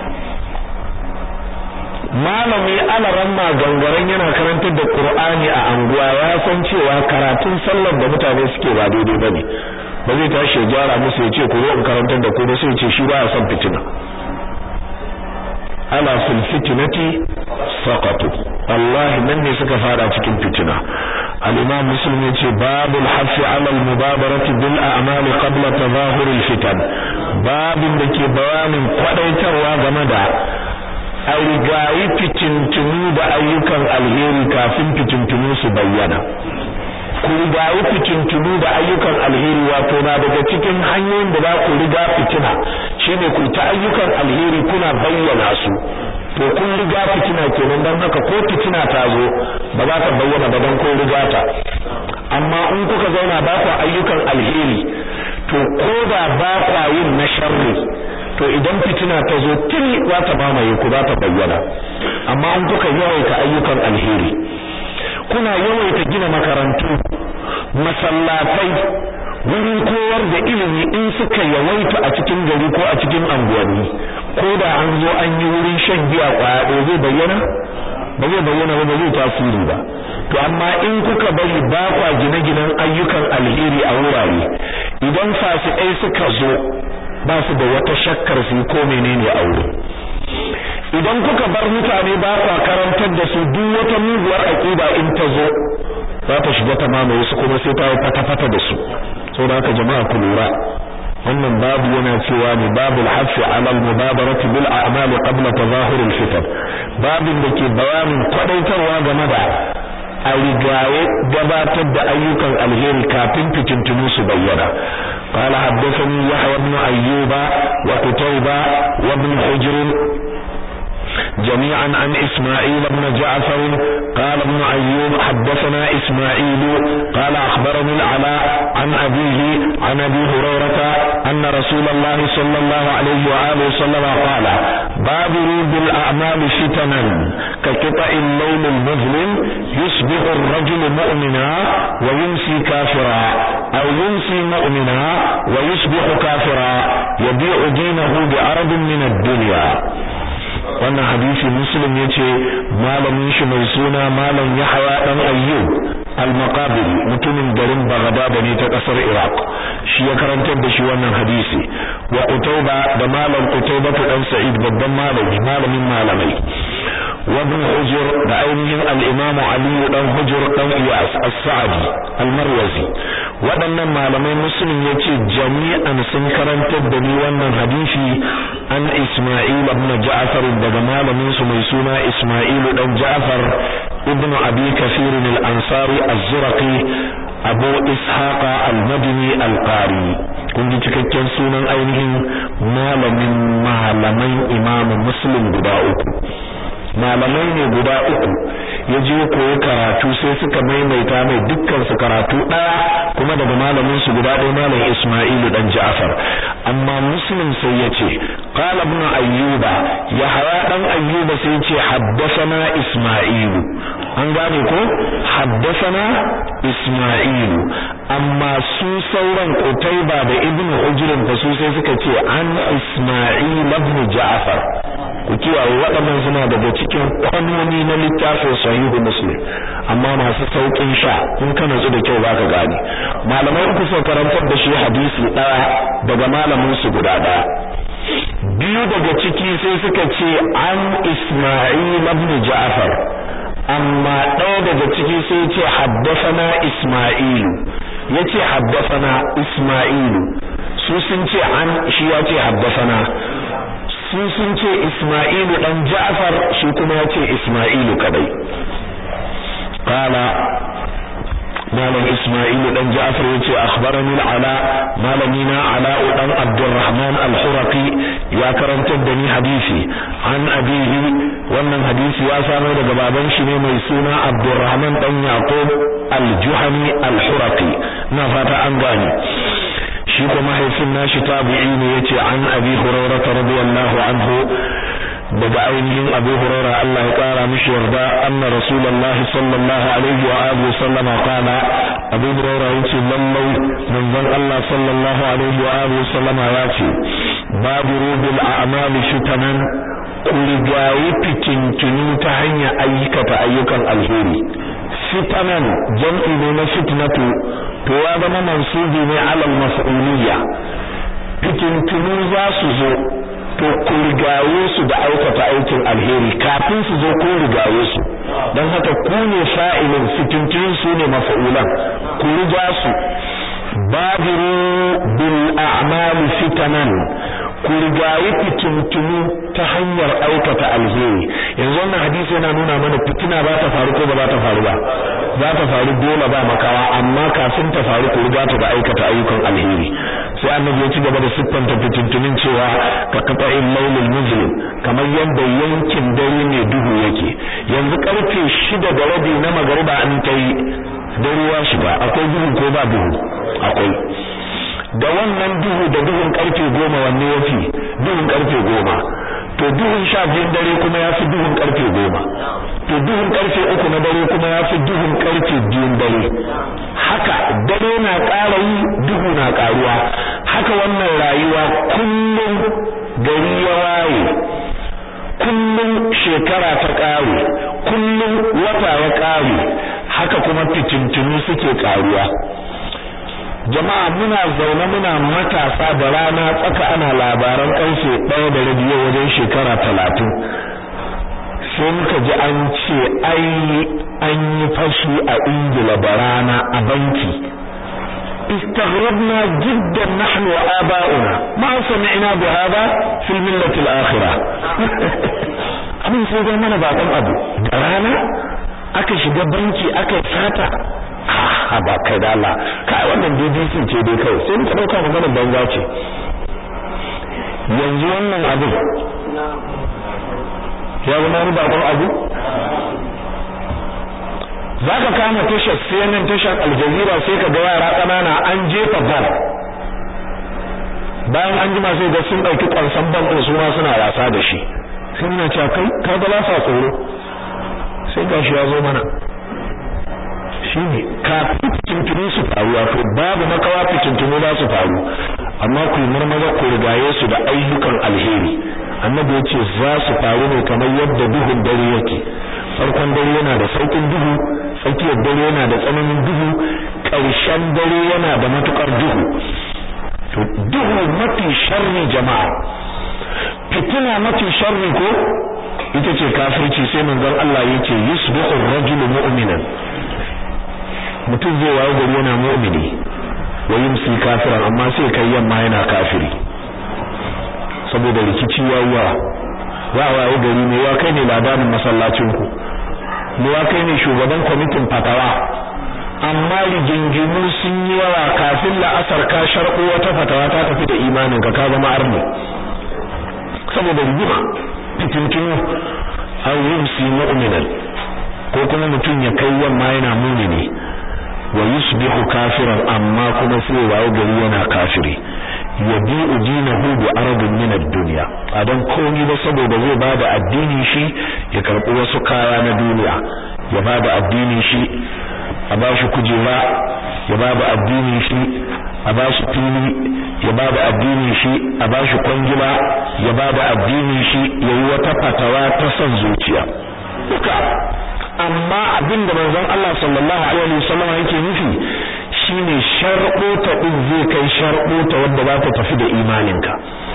malami alaramma gangaren yana karantar da Qur'ani a anguwa ya san cewa karatun sallar da mutane suke ba daidai bane ba zai tashi ya gyara musu ya ce ku zo in karantar da ku ba sai ya ce shi ba ya son fitina ala fil fitnati saqatu wallahi nan ne suka fara cikin fitina al-imam muslim yace babul hafi ala al-mubadarati bil a'mali qabla tadahur al-fitan babin da ke bayanin kwadaitarwa game da a rigayi fitintunu da ayyukan alheri kafin fitintunu su bayyana ku rigayi fitintunu da ayyukan alheri wato na daga cikin hanyoyin da za ku riga fitina shine ku ta ayyukan alheri kuna bayyana su to kun riga fitina kenan dan haka ko fitina ta zo ba za ta bayyana ba dan kun riga ta amma in kuka zauna ba ku ayyukan alheri to ko da ba ku yin na sharri to idan fitina ta zo tuni za ta mamaye ku za ta bayyana amma in kuka yawaita ayyukan alheri kuna yawaita gina makarantu masallatai wurin koyar da ilimi in suka yawaita a cikin gari ko a cikin anguwanni ko da an zo an yi wurin shan giya kwaya ɗaya zai bayyana ba zai bayyana ba ba zai tasiri ba to amma in kuka bari ba kwa gine-ginen ayyukan alheri a wurare idan fasikai suka zo ba su da wata shakkar su ko menene a wurin idan kuka bar mutane ba kwa karantar da su duk wata muguwar aqida in ta zo za ta shiga ta mamaye su kuma sai ta yi fata-fata da su saboda haka jama'a ku lura wannan babu yana cewa ne babul hafi ala al-mubadarati bil a'mal qabla tazahur al-fitan babin da ke bayanin kwadaitarwa game da a rigaye gabatar da ayyukan alheri kafin fitintunu su bayyana قال حدثني يحيى بن أيوب وقتيبة وابن حجر جميعا عن إسماعيل بن جعفر قال ابن أيوب حدثنا إسماعيل قال أخبرني العلاء عن أبيه عن أبي هريرة أن رسول الله صلى الله عليه وآله وسلم قال بادروا بالأعمال فتنا كقطع الليل المظلم يصبح الرجل مؤمنا ويمسي كافرا أو يمسي مؤمنا ويصبح كافرا يبيع دينه بعرض من الدنيا wannan hadisi muslim yace malamin shi mai suna malam Yahya dan Ayyub al-Maqabiri mutumin garin Baghdad ne ta kasar Iraq shi ya karantar da shi wannan hadisi wa Qutayba da malam Qutayba dan Sa'id babban malami malamin malamai wa ibn Hujr da ainihin al-Imam Ali dan Hujr dan Iyas as-Sa'di al-Marwazi waɗannan malamai muslim yace jami'an sun karantar da ni wannan hadisi an Isma'il ibn Ja'far daga malamin su mai suna Isma'il dan Ja'far ibn Abi Kathir al-Ansari az-Zurqi Abu Ishaq al-Madini al-Qari kun ji cikakken sunan ainihin malamin malaman Imam Muslim guda uku malamai ne guda uku ya je koyi karatu sai suka maimaita mai dukkan su karatu daya kuma daga malamin su guda ɗaya malam Isma'ilu dan Ja'far amma Muslim sai ya ce qala ibn ayyuba yahya dan ayyuba sai ya ce haddathana Isma'ilu an gane ko haddathana Isma'ilu amma su sauran Qutayba da Ibn Ujr fa su sai suka ce an Isma'il ibn Ja'far ku kiyaye waɗannan suna daga cikin kwanoni na littafin sahihu Muslim amma masu saukin sha in ka natsu da kyau zaka gane malamai uku sun karantar da shi hadisi ɗaya daga malamin su guda ɗaya biyu daga ciki sai suka ce an Isma'il ibn Ja'far amma ɗaya daga ciki sai ce haddasana Isma'ilu yace haddasana Isma'ilu su sun ce an shi ya ce haddasana su sun ce Isma'ilu dan Ja'far shi kuma ya ce Isma'ilu kadai qala malam Isma'ilu dan Ja'far yace akhbarani al-Ala malamina Ala dan Abdurrahman al-Huraqi ya karantar da ni hadisi an abihi wannan hadisi ya samu daga baban shi ne mai suna Abdurrahman dan Yaqub al-Juhani al-Huraqi na fata an gane shi kuma mahaifin nashi tabi'i ne yace an Abi Hurairah radiyallahu anhu daga ainihin Abu Hurairah Allah ya kara mishi yarda anna Rasulullahi sallallahu alaihi wa alihi sallama qala Abu Hurairah yace lallai manzon Allah sallallahu alaihi wa alihi sallama yace babu rubil a'mali fitanan kurigayi fitintunu ta hanyar ayyukata ayyukan alheri fitanan jam'i ne na fitnatu to ya zama mansubi ne alal mas'uliyya fitintunu za su zo to ku rigaye su da aikata aikin alheri kafin su zo ku rigaye su don haka ku ne fa'ilin fitintunu su ne mafa'ulan ku riga su babiru bil a'mali fitanan ku rigayi fitintunu ta hanyar aikata alheri yanzu wannan hadisi yana nuna mana fitina ba ta faru ko ba za ta faru ba za ta faru dole ba makawa amma kafin ta faru ku riga ta da aikata ayyukan alheri sai annabi ya ci gaba da siffanta fitintunin cewa ka kafa in lailul muslim kamar yadda yankin dare ne duhu yake yanzu karfe shida da rabi na magariba an ta yi dare ya shiga akwai duhu ko ba duhu akwai da wannan duhu da duhun karfe goma wanne ya fi duhun karfe goma to duhun sha biyun dare kuma ya fi duhun karfe goma to duhun karfe uku na dare kuma ya fi duhun karfe biyun dare haka dare na ƙara yi duhu na ƙaruwa haka wannan rayuwa kullum gari ya waye kullum shekara ta ƙare kullum wata ya ƙare haka kuma fitintunu suke ƙaruwa jama'a muna zaune muna matasa da rana tsaka ana labaran karfe ɗaya da rabi yau wajen shekara talatin sai muka ji an ce ai an yi fashi a ingila da rana a banki استغربنا جدا نحن وآباؤنا ما سمعنا بهذا في الملة الآخرة abin sai dai mana baƙon abu da rana aka shiga banki aka sata a ba kai da Allah kai wannan BBC ce dai kai sai muka dauka maganar banza ce yanzu wannan abu ya zama wani bakon abu zaka kama tashar CNN tashar Al Jazeera sai ka ga yara kanana an jefa bal bayan an jima sai ga sun dauki kwansan bal din su ma suna wasa da shi sai muna cewa kai ka ga ba sa tsoro sai gashi ya zo mana shine kafin fitintunu su faru wato babu makawa fitintunu za su faru amma ku yi marmaza ku rigaye su da ayyukan alheri annabi ya ce za su faru ne kamar yadda duhun dare yake farkon dare yana da saukin duhu tsakiyar dare yana da tsananin duhu ƙarshen dare yana da matukar duhu to duhu mafi sharri jama'a fitina mafi sharri ko ita ce kafirci sai manzon Allah yake yusbihu ar-rajulu mu'minan mutum zai wayo gari yana mu'mini wa yumsi kafiran amma sai kai yamma yana kafiri saboda rikici yawa za a wayo gari ne ya kai ne labarin masallacin ku ne ya kai ne shugaban kwamitin fatawa amma rigingimu sun yi yawa kafin la'asar ka sharko wata fatawa ta tafi da imanin ka ka zama arni saboda rigima fitintinu an yumsi mu'minan ko kuma mutum ya kai yamma yana mumini wa yusbihu kafiran amma kuma sai wayo gari yana kafiri yabi'u dinahu bi aradin min ad-dunya adan komai ba saboda zai bada addinin shi ya karbi wasu kaya na duniya ya bada addinin shi a bashi kujera ya bada addinin shi a bashi fili ya bada addinin shi a bashi kwangila ya bada addinin shi yayi wata fatawa ta son zuciya duka amma abinda manzon Allah sallallahu alaihi wasallam yake nufi shine sharɓota din zai kai sharɓota wanda za ta tafi da imaninka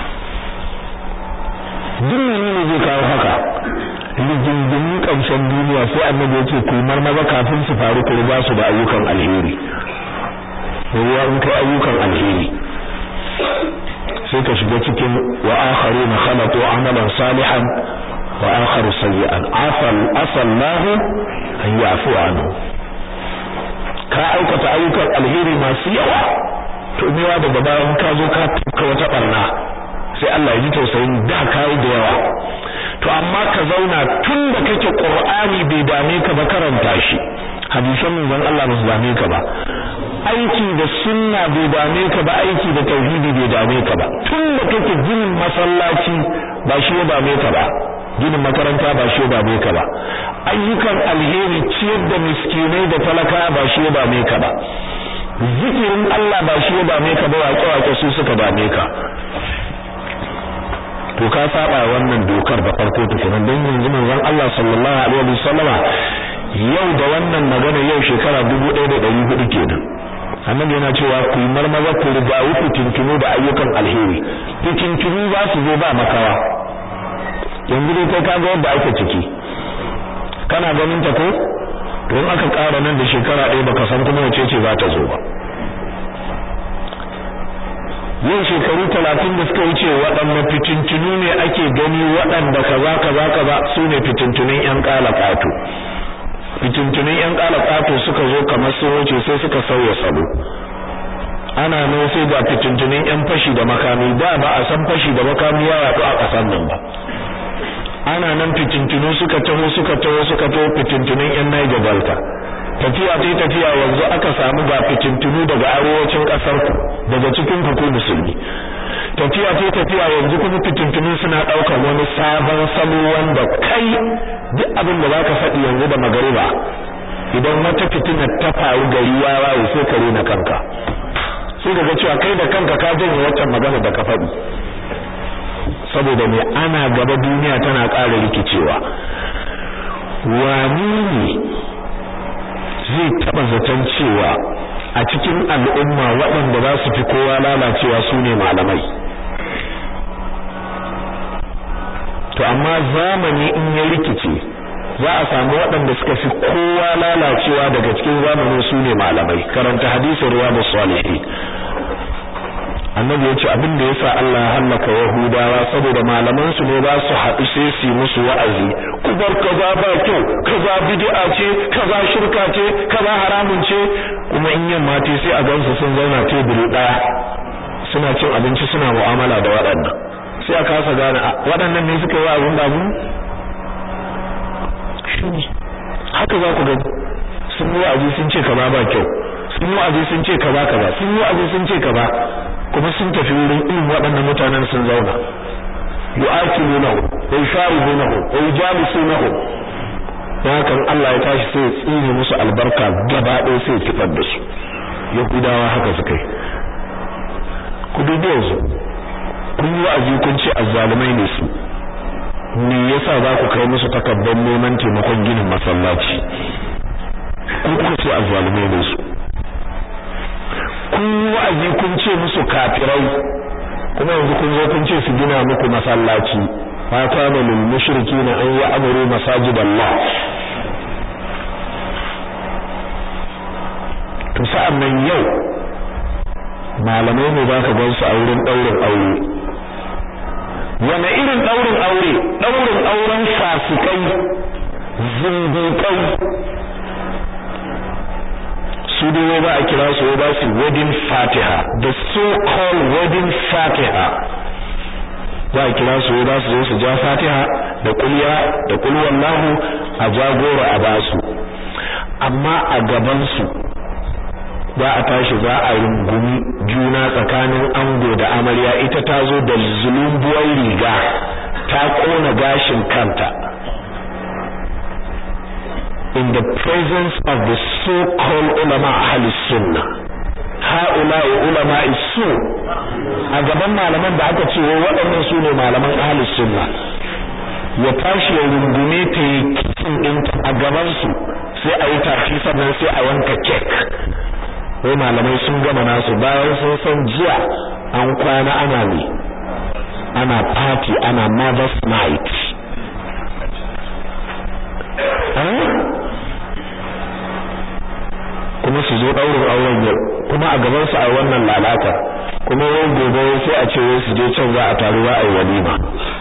duk menene zai kawo haka rigingimin ƙarshen duniya sai annabi ya ce ku marmaza kafin su faru ku riga su da ayyukan alheri ruwa in kai ayyukan alheri sai ka shiga cikin wa akharuna khalaqu amalan salihan wa akharu sayyi'an afal asallahu an yafu anhu ka aikata ayyukan alheri masu yawa to mewa daga bayan ka zo ka tuka wata barna sai Allah ya ji tausayin da kai da yawa to amma ka zauna tun da kake Qur'ani bai dame ka ba karanta shi hadisan manzon Allah ba su dame ka ba aiki da sunna bai dame ka ba aiki da tauhidi bai dame ka ba tun da kake ginin masallaci ba shi ya dame ka ba ginin makaranta ba shi ya dame ka ba ayyukan alheri ciyar da miskinai da talaka ba shi ya dame ka ba zikirin Allah ba shi ya dame ka ba waƙe-waƙe su suka dame ka to ka saba wannan dokar da farko tukunan don yanzu manzon Allah sallallahu alaihi wasallama yau da wannan magana yau shekara 1400 kenan annabi yana cewa ku marmaza ku riga ku tuntunu da ayyukan alheri tuntunu za su zo ba makawa yanzu dai kai kaga yadda ake ciki kana ganin ta ko don aka ƙara nan da shekara ɗaya baka san kuma wace ce za ta zo ba yin shekaru talatin da suka wuce waɗanda fitintunu ne ake gani waɗanda kaza kaza kaza su ne fitintunin ƴan ƙalaƙato fitintunin ƴan ƙalaƙato suka zo kamar sun wuce sai suka sauya salo ana nan sai ga fitintunin ƴan fashi da makami da ba a san fashi da makami ya yaɗu a ƙasar nan ba ana nan fitintunu suka taho suka taho suka taho fitintunin ƴan Niger Delta tafiya tai tafiya yanzu aka samu ga fitintunu daga arewacin kasar ku daga cikin ku musulmi tafiya tai tafiya yanzu kuma fitintunu suna daukar wani sabon salo wanda kai duk abin da zaka faɗi yanzu da magariba idan wata fitina ta faru gari ya waye sai ka rena kanka sai daga cewa kai da kanka ka janye wata magana da ka faɗi saboda me ana gaba duniya tana ƙara rikicewa wani ne zai taba zaton cewa a cikin al'umma waɗanda za su fi kowa lalacewa su ne malamai to amma zamani in ya rikice za a samu waɗanda suka fi kowa lalacewa daga cikin zamanin su ne malamai karanta hadisin riyadu salihin annabi ya ce abin da yasa Allah ya hallaka yahudawa saboda malaman su ne za su haɗu sai su musu wa'azi ku bar kaza ba kyau kaza bid'a ce kaza shirka ce kaza haramun ce kuma in yamma ce sai a gansu sun zauna teburi daya suna cin abinci suna mu'amala da waɗannan sai a kasa gane waɗannan ne suka yi wa'azin da mu haka za ku ga sun yi wa'azi sun ce kaza ba kyau sun yi wa'azi sun ce kaza kaza sun yi wa'azi sun ce kaza kuma sun tafi wurin irin waɗannan mutanen sun zauna yu'akilunahu wa yushawirunahu wa yujabisunahu dan haka Allah ya tashi sai ya tsine musu albarka gaba ɗaya sai ya kifar da su yahudawa haka suka yi ku dubi yanzu kun yi wa'azi kun ce azzalumai ne su me yasa za ku kai musu takardar neman taimakon ginin masallaci ku kuka ce azzalumai ne su kun yi wa'azi kun ce musu kafirai kuma yanzu kun zo kun ce su gina muku masallaci ma kana lil mushrikina an ya'muru masajidallah to sa'an nan yau malamai ne zaka gan su a wurin daurin aure wani irin daurin aure daurin auren fasikai zindiƙai su dai ba a kira su ba su wedding fatiha the so called wedding fatiha za a kira su ba su zo su ja fatiha da kulya da kulwan lahu a jagoro a basu amma a gabansu za a tashi za a rungumi juna tsakanin ango da amarya ita ta zo da zulumbuwar riga ta kona gashin kanta in the presence of the so-called ulama ahli sunnah ha'ula ulama isu a gaban malaman da aka ce waɗannan su ne malaman ahli sunna ya tashi ya rungume ta yi kisan ɗinta a gabansu sai a yi tafi sannan sai a yanka kek wai malamai sun gama nasu bayan sun san jiya an kwana ana ne ana party ana mother's night kuma su zo ɗaurin auren yau kuma a gaban su a wannan lalata kuma wai gobe sai a ce wai su je can za a taru za a yi walima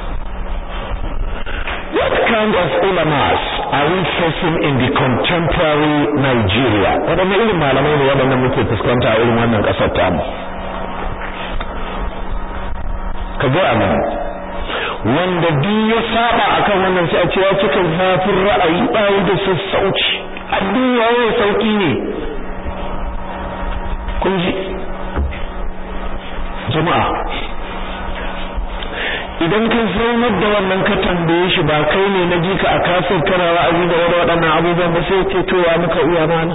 What kind of ulamas are we facing in the contemporary Nigeria? Waɗanne irin malamai ne waɗannan muke fuskanta a irin wannan ƙasar tamu? Ka ga amin. Wanda duk ya saba akan wannan sai a ce ya cika zafin ra'ayi bayi da sassauci. Abin yawo sauki ne. Kun ji? Jama'a, idan ka zaunar da wannan ka tambaye shi ba kai ne na ji ka a kafin kana wa'azi da wani waɗannan abubuwan ba sai ce to ya muka iya mana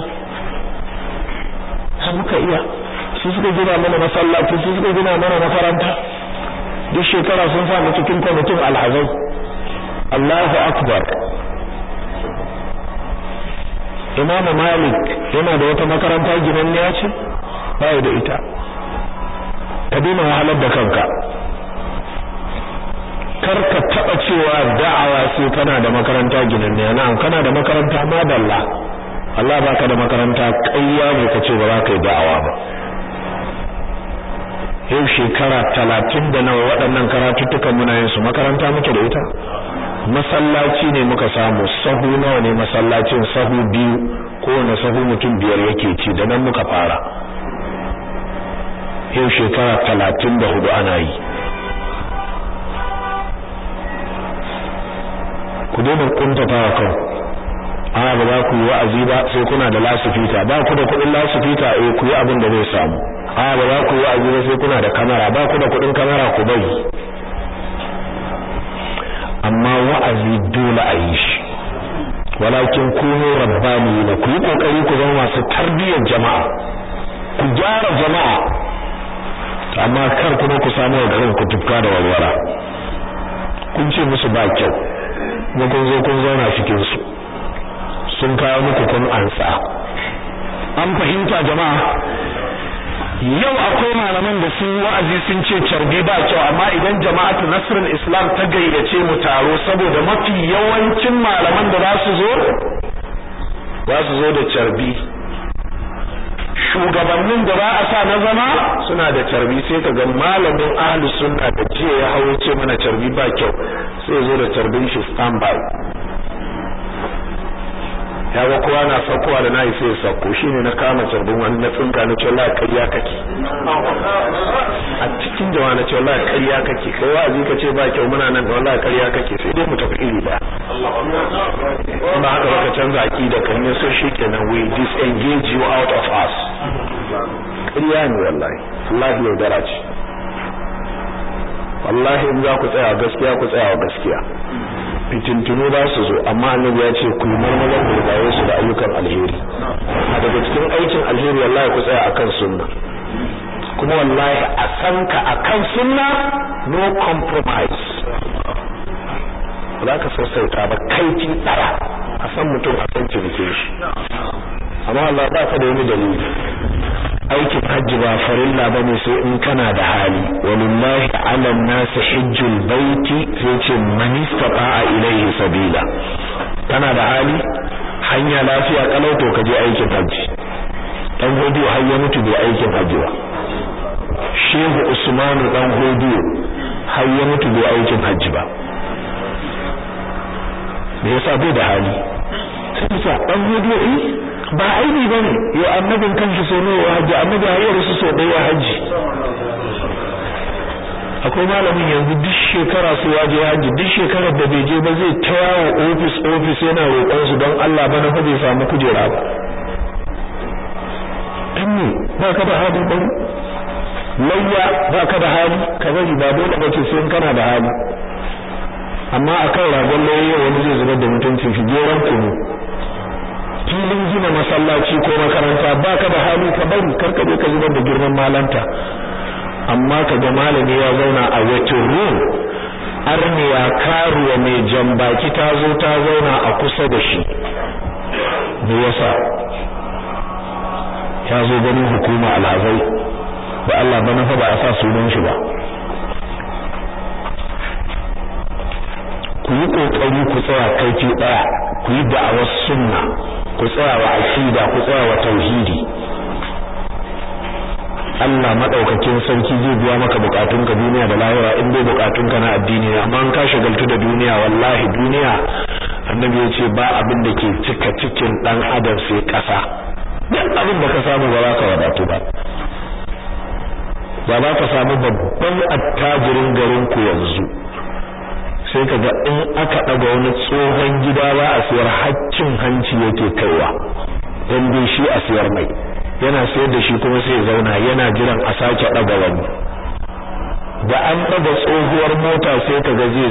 ha muka iya su suka gina mana masallaci su suka gina mana makaranta duk shekara sun sa mu cikin kwamitin alhazai Allahu akbar Imam Malik yana da wata makaranta ginanniya ce ba da ita ka daina wahalar da kanka kar ka taba cewa da'awa sai kana da makaranta ginanniya na'am kana da makaranta madalla Allah baka da makaranta kayya ne kace ba za ka yi da'awa ba yau shekara talatin da nawa waɗannan karatuttukan muna yin su makaranta muke da ita masallaci ne muka samu sahu nawa ne masallacin sahu biyu kowane sahu mutum biyar yake ci da nan muka fara yau shekara talatin da hudu ana yi ku daina kuntata wa kan a ba za ku yi wa'azi ba sai kuna da lasifita ba ku da kuɗin lasifita eh ku yi abin da zai samu a ba za ku yi wa'azi ba sai kuna da kamera ba ku da kuɗin kamera ku bari amma wa'azi dole a yi shi walakin kunu rabbaniyina ku yi kokari ku zama masu tarbiyyar jama'a ku gyara jama'a amma kar kuma ku samu wa garin ku tufka da walwala kun ce musu ba kyau kuma kun zo kun zauna cikin su sun kawo muku kun ansa an fahimta jama'a yau akwai malaman da sun wa'azi sun ce carbi ba kyau amma idan jama'atu nasrul islam ta gayyace mu taro saboda mafi yawancin malaman da za su zo za su zo da carbi shugabannin da ba a sa na zama suna da carbi sai ka ga malamin ahli sunna da jiya ya hawo ce mana carbi ba kyau sai zo da carbin shi standby ya ga kowa na saukowa da nayi sai ya sauko shine na kama carbin wani na tsinka na ce wallahi ƙarya kake a cikin jama'a na ce wallahi ƙarya kake kai wa'azi ka ce ba kyau muna nan da wallahi ƙarya kake sai dai mu tafi iri ba ba haka baka canza aqida kan ne so shikenan we disengage you out of us ƙarya ne wallahi wallahi yaudara ce wallahi in za ku tsaya gaskiya ku tsaya gaskiya fitintunu za su zo amma annabi ya ce ku marmaza ku baye su da ayyukan alheri a daga cikin aikin alheri wallahi ku tsaya akan sunna kuma wallahi a san ka akan sunna no compromise za ka sassauta ba kaifi tsara a san mutum a san cinikin shi amma Allah ba ka da wani dalili aikin hajji ba farilla bane sai in kana da hali walillahi ala nasi hajjul baiti sai ce man istata'a ilayhi sabila kana da hali hanya lafiya kalau to ka je aikin hajji dan hudu har ya mutu bai aikin hajji ba shehu usman dan hudu har ya mutu bai aikin hajji ba me yasa bai da hali sai sa dan hudu eh ba aibi bane yo annabin kanshi so ne wa haji annabi ya rasu so daya haji akwai malamin yanzu duk shekara su waje haji duk shekarar da bai je ba zai ta yawo ofis ofis yana roƙon su don Allah bana fa bai samu kujera ba ne ba ka da hali bari layya ba ka da hali ka bari ba dole ba ce sai kana da hali amma akan ragon layya wani zai zubar da mutuncin shi geran kunu filin gina masallaci ko makaranta ba ka da hali ka bari karka je ka zubar da girman malanta amma ka ga malami ya zauna a waiting room arniya karuwa mai jambaki ta zo ta zauna a kusa da shi me yasa ya zo ganin hukuma alhazai da Allah bana fa ba a sa sunan shi ba ku yi kokari ku tsaya kaifi daya ku yi da'awar sunna ku tsaya wa aqida ku tsaya wa tauhidi Allah madaukakin sarki zai biya maka bukatunka duniya da lahira in dai bukatunka na addini ne amma an ka shagaltu da duniya wallahi duniya annabi ya ce ba abin da ke cika cikin dan adam sai kasa duk abin da ka samu ba za ka wadatu ba ba za ka samu babban attajirin garin ku yanzu sai ka ga in aka daga wani tsohon gida ba a siyar haccin hanci yake kaiwa dan dai shi a siyar mai yana sayar da shi kuma sai zauna yana jiran a sake daga wani da an daga tsohuwar mota sai ka ga zai